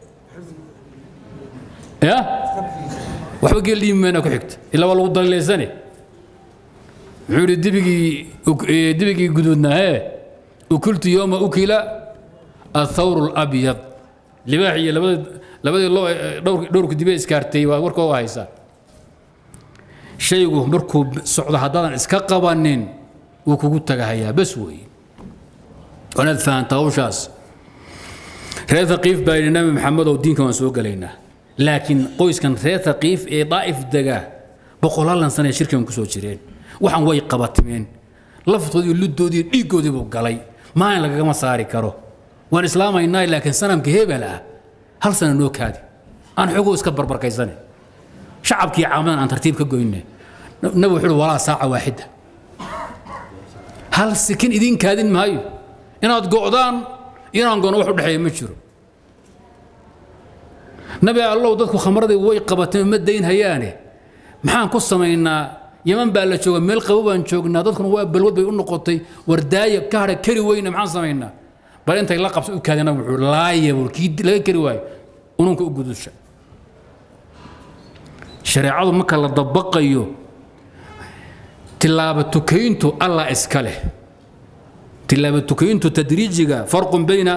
ya waxba geel dhiimi mayna ku xigta ilaa waa lagu dalilaysane muxuu yidhi dibigii dibigii guduudna hee ukultu yowma ukila athawr اlabyad libaax iyo labada labadii loo dhowrka dibe iskaartay waa warka u haysaa shaygu markuu socdo haddaadan iska qabanin wuu kugu tagahayaa bas weeye wanaad fahamta hawshaas reer thaqiif baa yidhi nabi maxamed oo diinka waan soo gelaynaa laakiin qoyskan reer thaqiif ee daa'if dega boqolaalan sana shirkigan ku soo jireen waxaan way qabatimeen laftoodii luddoodii dhiiggoodii buu galay maalin lagagama saari karo waan islaamaynaa laakiin sanamka hebel ah hal sana noo kaadi aan xogoo iska barbarkaysane shacabkii caamadan aan tartiib ka goyne nabi wuxuu uhi walaa saaca waaxida hal sikin idiin kaadin maayo inaad go'daan inaan gono wax u dhexeeya ma jiro nabi allow dadku khamradii way qabateen ma dayn hayaane maxaan ku samaynaa yaman baa la jooga meel qabo baan joognaa dadkuna waa balwad bay u noqotay wardaaya ka hadha kari weyne maxaan samaynaa bal intay la qabso u kaadina wuxuu laaya buu kii laga kari waayo ununka u gudusha shareecadu marka la dabaqayo tilaaba tukayntu allah iska leh tilaaba tukayntu tadriijiga farqun bayna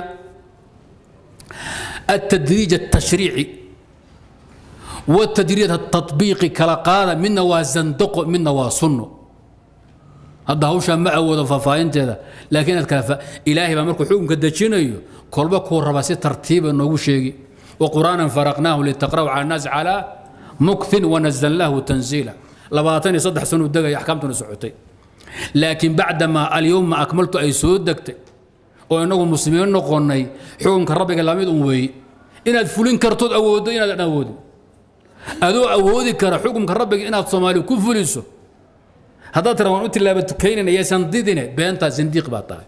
التدريج التشريعي والتدريج التطبيقي كلا قال منا وزندق منا وسنه hadda hawshaa ma awoodo faahfaahinteeda laakiin aad kala ilaahay baa markuu xukunka dejinayo kolba kuu raba si tartiiba noogu sheegi وقرآنا فرقناه لتقرأوا على الناس على مكث ونزلناه تنزيلا لباتني صدح سنة دقة أحكامتنا سعوتي لكن بعدما اليوم ما أكملت أي سود دقتي وإنه مسلمين نقوني حكم كربك اللامد أموي إن فلين كرتود أود إن أود أدو أودي كر حكم كربك إن الصومالي كفلسو haddaad tira waan u tilaabatukaynayna yaysan didine beentaa zindiiq baa tahay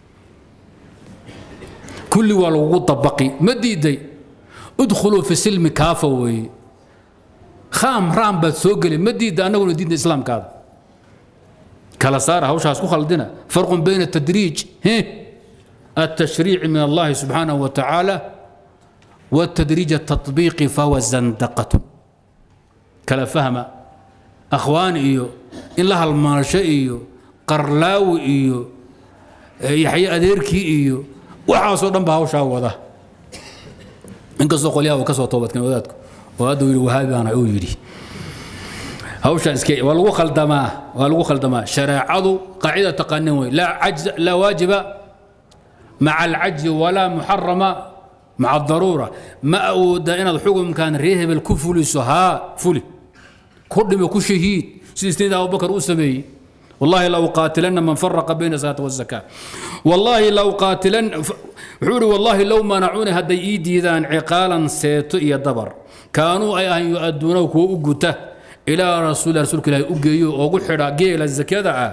kulli waa lagugu dabaqi ma diiday udkhuluu fi silmi kaafa weeye khaam raam baad soo geli ma diida annaguna diinta islaamkaada kala saara hawshaas ku khaldina farqun bayna tadriij التشريع من الله سبحانه وتعالى والتدريج التطبيقي فهو زندقة كلا فهم أخوان إيو in la halmaansho iyo qarlaawi iyo yaxye adeerkii iyo waxaasoo dhan baa hawshaa wada inkastoo qolyaha uu ka soo toobadkeen wadaadku oo hadda yidhi wahaabi baana uu yidhi hawshaa iske waa lagu khaldamaa waa lagu khaldamaa shareecadu qaacida taqaanin wey laa cajz laa waajiba maca alcajzi walaa muxarama maca adaruura ma awooda inaad xukumkan reer hebel ku fuliso haa fuli ku dhimo ku shahiid سيدنا أبو بكر أسمي والله لو قاتلن من فرق بين الصلاة والزكاة والله لو قاتلن حوري والله لو منعوني هدي إيدي ذان عقالا سيتو يدبر كانوا أي أن يؤدونه وأقته إلى رسول رسول الله أقيو وقحرا قيل الزكاة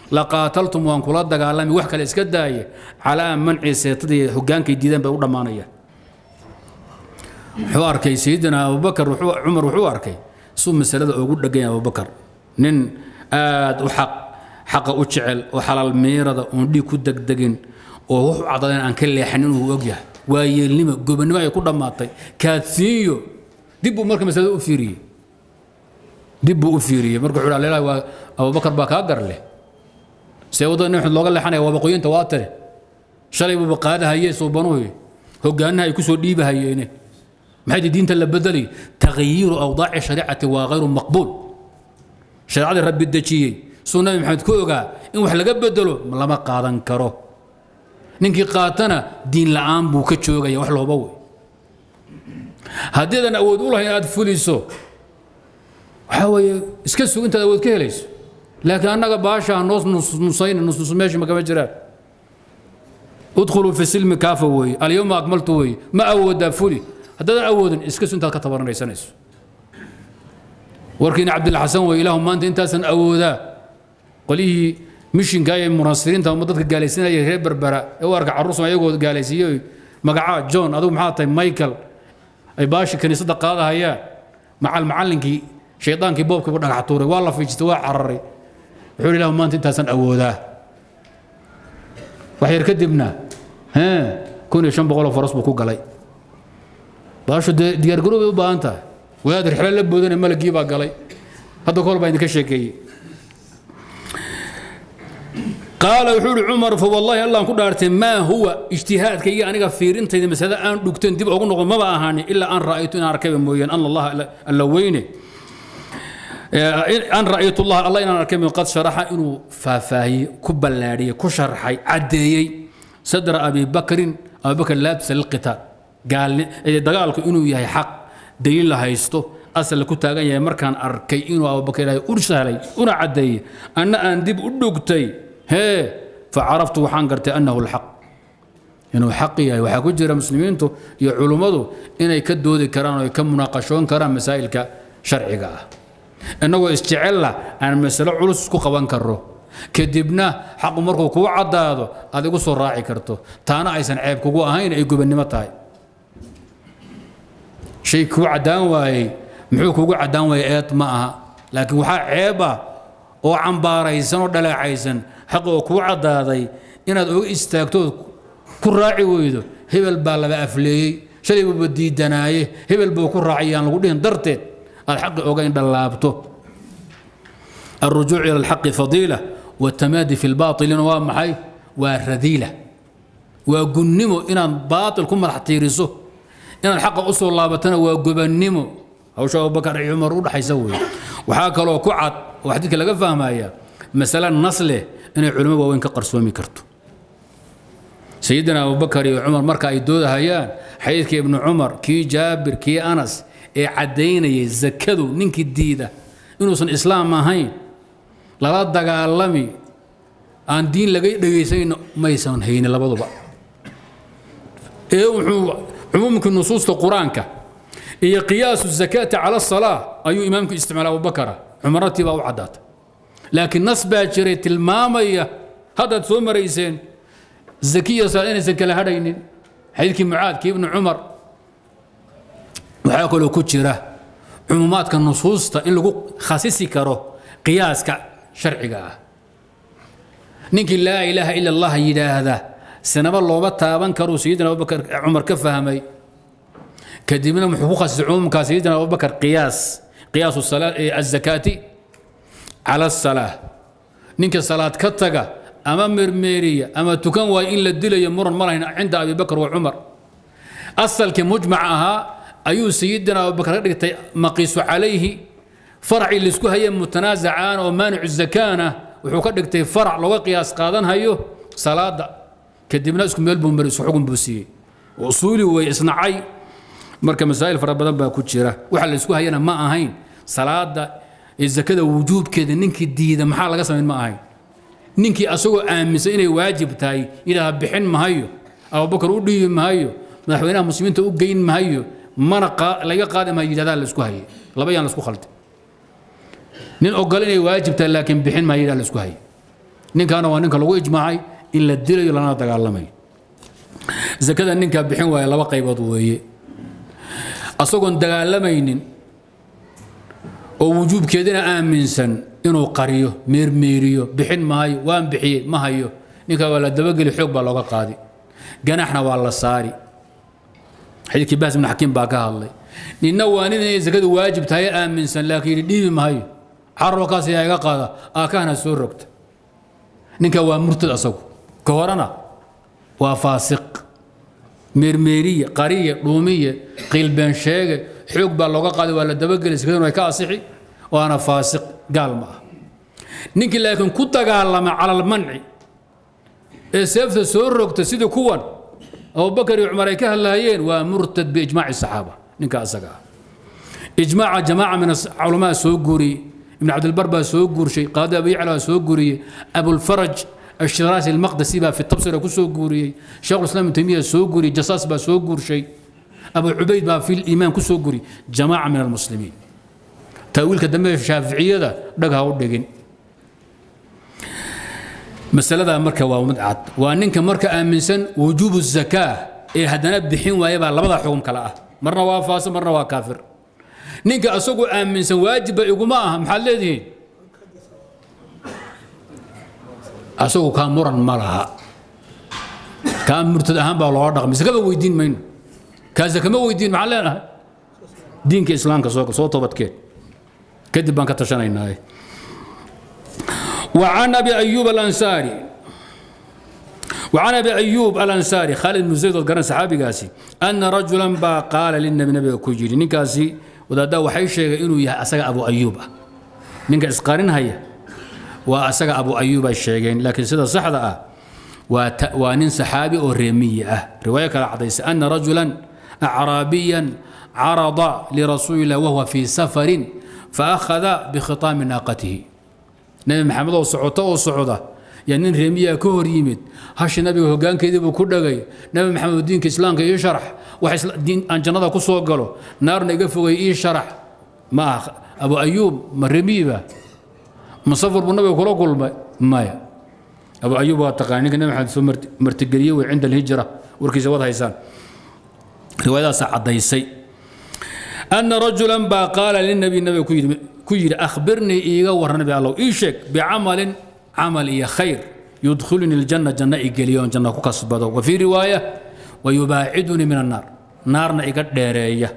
laqaataltum waan kula dagaalami wax kale iska daaye calaa manci seetadii hogaankay diideen bay u dhammaanayaan wuxuu arkay sayidina abubakar cumar wuxuu arkay suu masalada ugu dhegan yahay abubakar nin aad u xaq xaqa u jecel oo xalaal miirada oon dhiig ku degdegin oo wuxuu caddayn aan ka leexan inuu og yahay waa yeelnimo gobonnimo ay ku dhammaatay kaadsiinyo dib buu marka masalada u fiiriyey dib buu u fiiriyey marka wuxuu leeyahay waa abubakar baa kaa gar leh see waddada nin xud looga leexanaya waa boqoyinta waa tire shalay buuba qaadahayee suubanuhu hogaanaha ay ku soo dhiibahayeene maxay diinta la bedelay tagyiiru awdaaci shariicati waa hayru maqbuul shareecadii rabbi dejiyey suu nabi maxamed ku ogaa in wax laga bedelo lama qaadan karo ninkii qaatana diin la'aan buu ka joogaya wax looba wey haddiidan awood u lahayn aad fuliso waxaa weeye iska sug intaad awood ka helayso laakiin annaga baashaa noos nusnusayna nusnus meesha makama jiraan udkhuluu fi silmi kaafa weeye alyawma akmaltu weeye ma awoodaa fuli haddaadan awoodin iska sug intaad ka tabaranaysanayso warkiina cabdilxasan wey ilaahu maanta intaasan awoodaa qolihii mishinka ee munasiriinta ama dadka gaalaysiinaya reer berbera ee u arka carruursan ayagoo gaalaysiiyey magacaa john adigu maxaa tahay michael ay baashi kaniisadda qaadahayaan macal macallinkii shaydaankii boobkiiba dhagax tuuray waa la fiijistay waa cararay wuxuu ilahu maanta intaasan awoodaa wax yar kadibna kun iyo shan boqoloo faras buu ku galay baashu dee diyaargarow bay u baahan tahay wadaad rixlo la boodane malagii baa galay hadda kahor baa idinka sheekeeyey qaala wuxuu ihi cumar fa wallaahi allaan ku dhaartay maa huwa ijtihaadkayga aniga fiirintayda masalada aan dhugteen dib ugu noqon maba ahaanin ilaa an ra'aytu inaan arkayba mooyaan an allaha alla weyne an ra'aytu allah allah inaan arkay qad sharaxa inuu faahfaahiyey ku ballaadhiyey ku sharxay caddeeyey sadra abi bakrin abubakr laabisa lilqitaal dagaalku inuu yahay xaq daliil la haysto asal ku taagan yahay markaan arkay inuu abubakr ilaahay u sahlay una caddeeyey anna aan dib u dhugtay hee facaraftu waxaan gartay annahu lxaq inuu xaq yahay waxaa ku jira muslimiintu iyo culummadu inay ka doodi karaan oo ay ka munaaqashoon karaan masaa'ilka sharciga ah innagoo isjecella aan masalo culus ku qaban karro kadibna xaqu markuu kuu caddaado aad igu soo raaci karto taana aysan ceeb kugu ahayn ay gobannimo tahay shay kuu caddaan waayey muxuu kugu caddaan waayey eed ma aha laakiin waxaa ceeb ah oo cambaaraysan oo dhaleecaysan xaq oo kuu caddaaday inaad oga istaagtood ku raaci weydo hebel baa laba afleeyey shalay buuba diidanaaye hebel buu ku raacay aan lagu dhihin darteed aad xaqi oga indhalaabto الرجوع إلى الحق فضيلة والتمادي في الباطل ومحي ورذيلة وقنمو إن باطل كم راح تيرسه إن الحق أصل الله بتنا وقبنمو أو شو أبو بكر عمر ولا حيسوي وحاك لو كعد وحدك لقى فاهم هي مثلا نصله إن العلماء وين كقرسومي كرتو سيدنا أبو بكر وعمر مركا يدود هيان حيث ابن عمر كي جابر كي أنس إيه عدينا يزكدوا ننك الديدة إنه إسلام ما هين lala dagaalami aan diin laga dhegaysayn maysan haynin labaduba ee wuxuu cumuumkii nusuusta qur-aanka iyo qiyaasu zakaati cala asalaa ayuu imaamku isticmaalay abubakara cumarnatii baa u caddaatay laakiin nas baa jiray tilmaamaya haddaad soo marayseen zakiya salaad inaysan kala hadhaynin xadiidkii mucaad kii ibnu cumar waxaa kaloo ku jira cumuumaadka nusuusta in lagu khasisi karo qiyaaska sharciga ah ninkii laa ilaaha ila allah yidhaahda sinaba looma taaban karuu sayidina abubakar cumar ka fahmay kadibna muxuu ku khasisay cumuumkaa sayidina abubakar qiyaas qiyaasu azakaati cala asalaa ninka salaad ka taga ama mermeeriya ama tukan waayo in la dilayo muran ma lahayn cinda abi bakr wa cumar asalkii mujmac ahaa ayuu sayidina abubakar ka dhigtay maqiisu calayhi faracii laisku hayay mutanaasacaan oo maanicu zakaana wuxuu ka dhigtay farac looga qiyaas qaadan hayo salaada kadibna isku meel buu mari isku xugun buu siiyey usuuli way isnacay marka masaa'il fara badan baa ku jira waxa la isku hayana ma ahayn salaada ee zakada wujuubkeeda ninkii diida maxaa laga samayn ma ahayn ninkii asagoo aaminsan inay waajib tahay yidhaaha bixin mahayo abubakar u dhiibi mahayo madaxweynaha muslimiinta u geyn mahayo mana laga qaadi mahayo yidhahdaa la isku hayay laba yaan la isku khaldi nin ogol inay waajib tahay laakiin bixin mahayo yidhaha la isku hayay ninkaana waa ninka lagu ijmaacay in la dilayo lana dagaalamayo zakada ninkaa bixin waaya laba qaybood weeye asagoon dagaalamaynin oo wujuubkeedina aaminsan inuu qariyo meermeeriyo bixin maayo waan bixiyey ma hayo ninkaa waa la dabageli xoog baa looga qaadi ganaxna waa la saari xadiidkii bahs ibn xakiim baa ka hadlay ninna waa nin inay zakadu waajib tahay aaminsan laakiin yidhi dhiibi maayo carabkaas ayaa iga qaada aakahana soo rogta ninka waa murtad asagu ka horena waa faasiq meermeeriye qariye dhuumiye qiilbeen sheege xoog baa looga qaaday waa la dabageli sakaduna way ka asixi waana faasiq gaal ma ah ninkii laakiin ku dagaalama cala almanci ee seefta soo rogta sidii kuwan abubakar iyo cumar ay ka hadlaayeen waa murtad biijmaaci saxaaba ninka asaga ah ijmaaca jamaaca min culamaa soo guuriyey ibn cabdilbar baa soo guurshay qaadi abu yacla baa soo guuriyey abulfaraj الشراسي المقدسي بقى في التبصرة كسو قوري شيخ الإسلام ابن تيمية سو قوري جصاص بقى سو قور شيء أبو عبيد بقى في الإيمان كسو قوري جماعة من المسلمين تأويل كدمه في الشافعية ده دقها ودقين مسألة ده مركة ومدعت وأنك مركة آمنسن وجوب الزكاة إيه هدنا بحين ويبقى لبضع حكم كلا مرة وافاس مرة وكافر نينك أسوق آمنسن واجب يقوم معها محل ذي asagu kaa muran ma laha kaa murtad ahaan baa looga dhaqmay sakaba weydiin mayno kaa sakama weydiin maxaan leenahay diinka islaamka soo soo toobadkeen kadib baan ka tashanaynaa وعن ابي ايوب الانصاري وعن ابي ايوب الانصاري خالد بن زيد القرن صحابي قاسي ان رجلا با قال للنبي نبي كوجيري نكاسي ودا waxay sheegay inuu yahay asaga abu ayuub ah ninka isqaarin haya waa asaga abu ayuub ay sheegeen laakiin sida saxda ah waa nin saxaabi oo reemiyi ah riwaayo kale cadaysa ana rajulan acraabiyan carada lirasuuli wahuwa fii safarin faakhada bikhitaami naaqatihi nabi maxamed oo socota oo socda yaa nin reemiyaa ka hor yimid hashi nabiga hogaankeedii buu ku dhagay nabi maxamed diinka islaamka ii sharax wax aan jannada ku soo galo naarna iga fogay ii sharax ma ah abu ayuub ma reemiyiba مسافر بالنبي كله كل مايا أبو أيوب واتقان نك نبي حد مرتقلية وعند الهجرة وركي زواد هيسان رواية سعد ديسي أن رجلا با قال للنبي النبي كير كير أخبرني إيغا ورنبي الله إيشك بعمل عمل إيا خير يدخلني الجنة جنة إيجاليون جنة كسبة وفي رواية ويباعدني من النار نارنا إيجا ديرية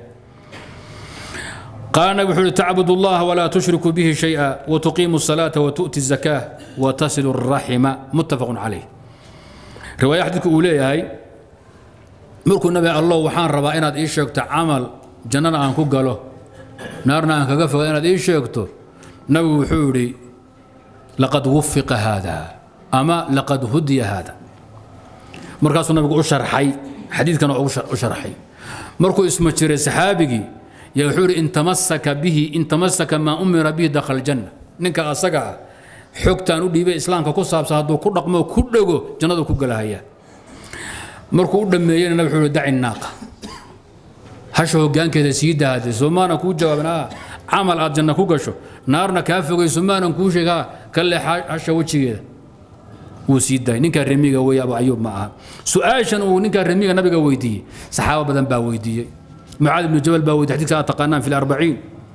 قال النبي حول تعبد الله ولا تشرك به شيئا وتقيم الصلاة وتؤتي الزكاة وتصل الرحم متفق عليه رواية حديثك أولي هاي مركو النبي الله وحان ربا إناد إيش شكت عمل جنانا أنكو قالوا نارنا أنك قفل إناد إيش شكتو نبي حولي لقد وفق هذا أما لقد هدي هذا مركز النبي أشرحي حديث كان أشرحي مركو اسمه شري سحابي يقول إن تمسك به إن تمسك ما أمر به دخل الجنة نك أسقع حكتان ودي بإسلام كقصة بسهاد وكل رقم وكل جو جنة وكل هيا مركو دمينا نبي حول دع الناقة هشو كان كذا سيدة هذا سمانا كو جوابنا عمل على الجنة كو قشو نارنا كافي سمانا كو شيء كل هشو وشي كذا وسيدة نك رميجا ويا أبو أيوب معها سؤال شنو نك رميجا نبي ويدي صحابة بدن با ويدي معاذ بن جبل باويدي حديث تقانان في الأربعين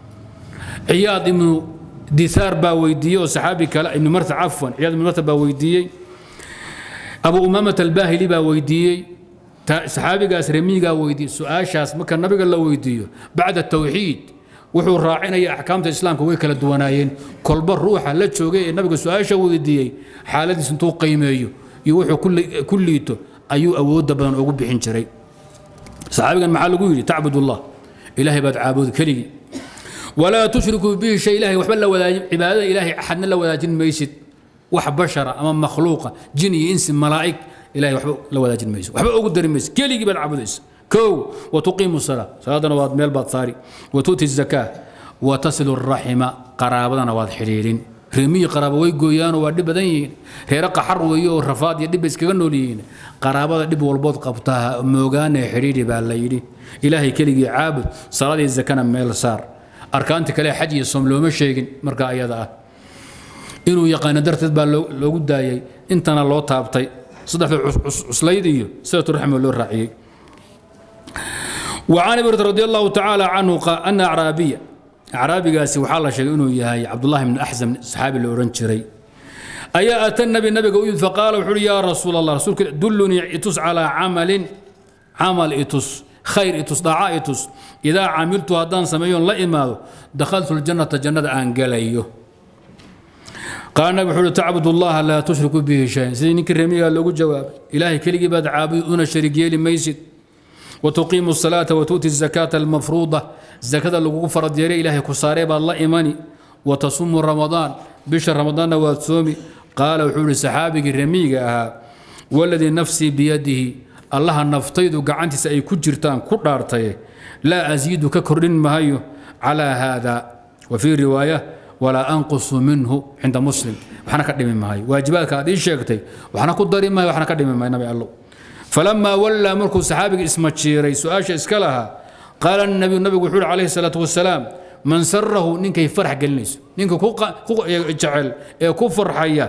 عياض بن دثار باويدي وصحابي كلا ابن مرث عفوا عياض بن مرث باويدي أبو أمامة الباهلي باويدي صحابي قاس رمي ويدي سؤال شاس مكان النبي قال له ويدي بعد التوحيد wuxuu raacinaya axkaamta islaamka way kala duwanaayeen kolba ruuxa la joogay ee nabiga su-aasha weydiiyey xaaladiis intuu qiimeeyo iyo wuxuu ku liito ayuu awoodda badan ugu bixin jiray saxaabigan maxaa lagu yidhi tacbud allah ilaahay baad caabudi keligii walaa tushrikuu bihi shay ilahay waxba la wadaajin cibaadada ilaahay axadna la wadaajin maysid wax bashara ama makhluuqa jin iyo insi malaa'ig ilahay waxba la wadaajin maysid waxba ugu dari maysid keligii baad caabudaysa كو وتقيم الصلاة صلاة واد ميل باد صاري وتؤتي الزكاة وتصل الرحم قرابنا واد حريرين رمي قرابة وي قويان واد بدين هيرق حر ويو رفاد يدب اسكغنولين قرابة دب والبوت قبطها موغان حريري بالليلي إلهي كلي عابد صلاة الزكاة ميل صار أركان تكلي حج يصوم لو مشيكن مركا أيضا inuu yaqaano darteed baa loogu daayey intana loo taabtay saddexda cuslayd iyo silatu raxmi loo raaciyey وعن ابي رضي الله تعالى عنه أن أعرابيا أعرابيgaasi waxaa la sheegay inuu yahay cabdullahi bn axzam saxaabi la odhan jiray ayaa ata nabi nabiga u yimid faqaala wuxuu uhi yaa rasuul allah rasuulka dullunii itus calaa camalin camal itus khayr itus dhaaca itus idaa camiltu haddaan sameeyoon la imaado dakhaltu ljannata jannada aan gelayo qaala nabi wuxuu uhi tacbud allaha laa tushriku bihi shayan sidii ninkii remigaa loogu jawaabay ilaahay keligii baad caabudi una sharig yeeli maysid وتقيم الصلاة وتؤتي الزكاة المفروضة زكاة لغو فرض يري إلهي كساري الله إيماني وتصوم رمضان بشهر رمضان وتصومي قال وحول سحابي رميقا والذي نفسي بيده الله نفتيد قعنتي سأي كجرتان كرارتي لا أزيد ككرن مهيو على هذا وفي رواية ولا أنقص منه عند مسلم وحنا كدمي مهي واجباتك هذه شيكتي وحنا كدري مهي وحنا كدمي مهي نبي الله فلما ولى مركو صحابي اسم تشيري سؤال اسكلها قال النبي النبي وحول عليه الصلاة والسلام من سره نينك يفرح قلنيس نينك كوكا كوكا جعل كفر حيا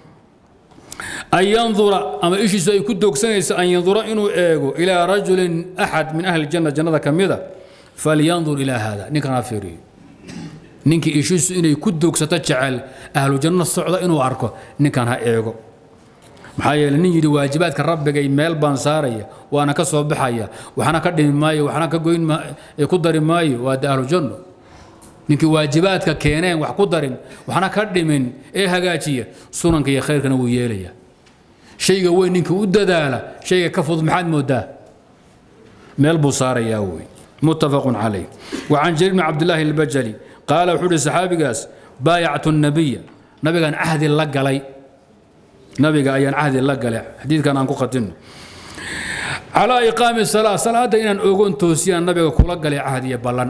أن ينظر أما إيش سوي كدوك سنيس أن ينظر إنه إيغو إلى رجل أحد من أهل الجنة جنة كميدة فلينظر إلى هذا نينك نافيري نينك إيش إنه كدوك ستجعل أهل الجنة الصعدة إنه أركو نينك ها إيغو maxaa yeele nin yidhi waajibaadka rabbigay meel baan saaraya waana ka soo baxaya waxna ka dhimi maayo waxna ka goyn ku dari maayo waa de ahlujanno ninkii waajibaadka keeneen wax ku darin waxna ka dhimin ee hagaajiya sunanka iyo khayrkana wuu yeelaya shayga weyn ninkii u dadaala shayga ka fudud maxaad moodaa meel buu saarayaa wey muttafaqun calayh وعن جرير بن عبد الله البجلي قال وحول صحابيgaas بايعت النبي nabigan cahdi la galay nabiga ayaan cahdi la gale xadiidkan aan ku khatino calaa iqaami salaa salaada inaan ogoon toosiyaan nabiga kula galay cahdiya ballan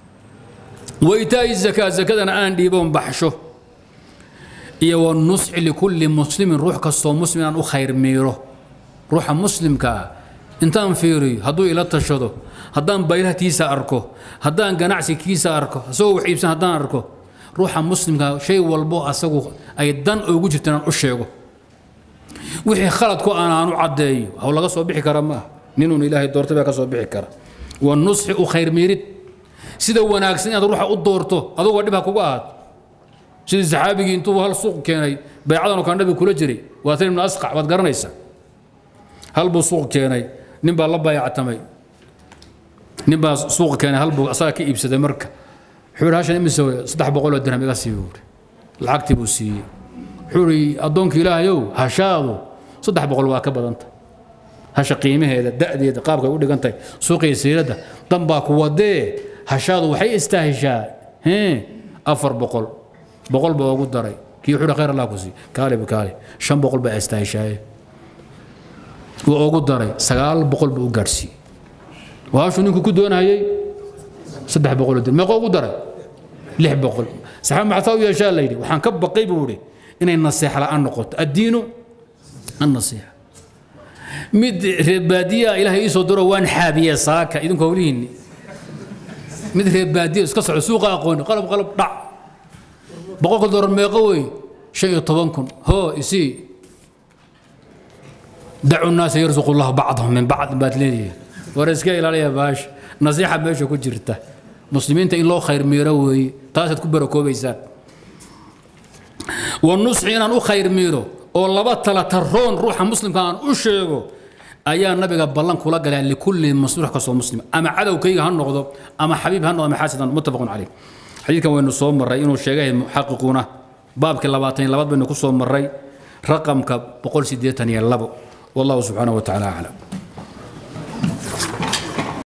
wa itaa'i zakaa zakadana aan dhiiboon baxsho iyo wa nusxi likulli muslimin ruux kastoo muslim aan u khayr miiro ruuxa muslimka ah intaan fiiriyo hadduu ila tashado haddaan baylahtiisa arko haddaan ganacsikiisa arko isagoo wax iibsan haddaan arko ruuxa muslimka shay walbo asagu ay dan ugu jirto inaan u sheego wixii khaladku aan aan u caddeeyo haw laga soo bixi kara maaha ninuun ilaahay doortay baa ka soo bixi kara wa nusxi u khayr miirid sida wanaagsan inaad ruuxa u doorto adugu dhib ha kuga ahaato sidii saxaabigii intuu hal suuq keenay baycadan oo kale nabiga kula jiray waa tan ibnu asqac waad garanaysaa hal buu suuq keenay nin baa la baayactamay nin baa suuq keenay hal buu asaga ka iibsaday marka wuxuu yidhi hashan imise saddex boqol oo dirham iga sii buuri lacagtii buu siiyey wuxuu yidhi addoonka ilaahayow hashaadu saddex boqol waa ka badanta hasha qiimaheeda da'deeda qaabkay u dhigan tahay suuqiya siiradda dan baa ku wadee hashaadu waxay istaahishaa hee afar boqol boqol baa ugu daray kii wuxuu khayr allah ku sii kaale kaale shan boqol baa istaahishaaye wuu ugu daray sagaal boqol buu u gaadhsiiyey waa hashuu ninku ku doonayay saddex boqol dir meeqoo ugu daray lix boqol saxaab maxataa u yeeshaa la yidhi waxaan ka baqay buu idhi inay naseexa la'aan noqoto addiinu annasiixa mid reebaadiyaa ilaahay ii soo diro waan xaabiye saaka idinku howlihiinni mid reebaadiya iska soco suuqa aqooni qalab qalab dhac boqolka doolar meeqo wey shan iyo toban kun hoo isii dacu nnaasa yarsuqu llahu bacdahum min bacd baad leedihiin war iska ilaaliya baasha nasiixa meesha ku jirta muslimiinta in loo khayr miiro weeye taasaad ku barakoobaysaan wanusxi inaan u khayr miiro oo laba tala taroon ruuxa muslimka aan u sheego ayaa nabiga ballan kula galaa likulli masruux kastoo muslim ama cadowkayga ha noqdo ama xabiib ha noqdo ama xaasid muttafaqun caleyh xadiidkan waynu soo marray inuu sheegay muxaqiquuna baabkii labaatan iyo labaad baynu ku soo marray raqamka boqol siddeetan iyo labo wallahu subxaanahu wa tacaala aclam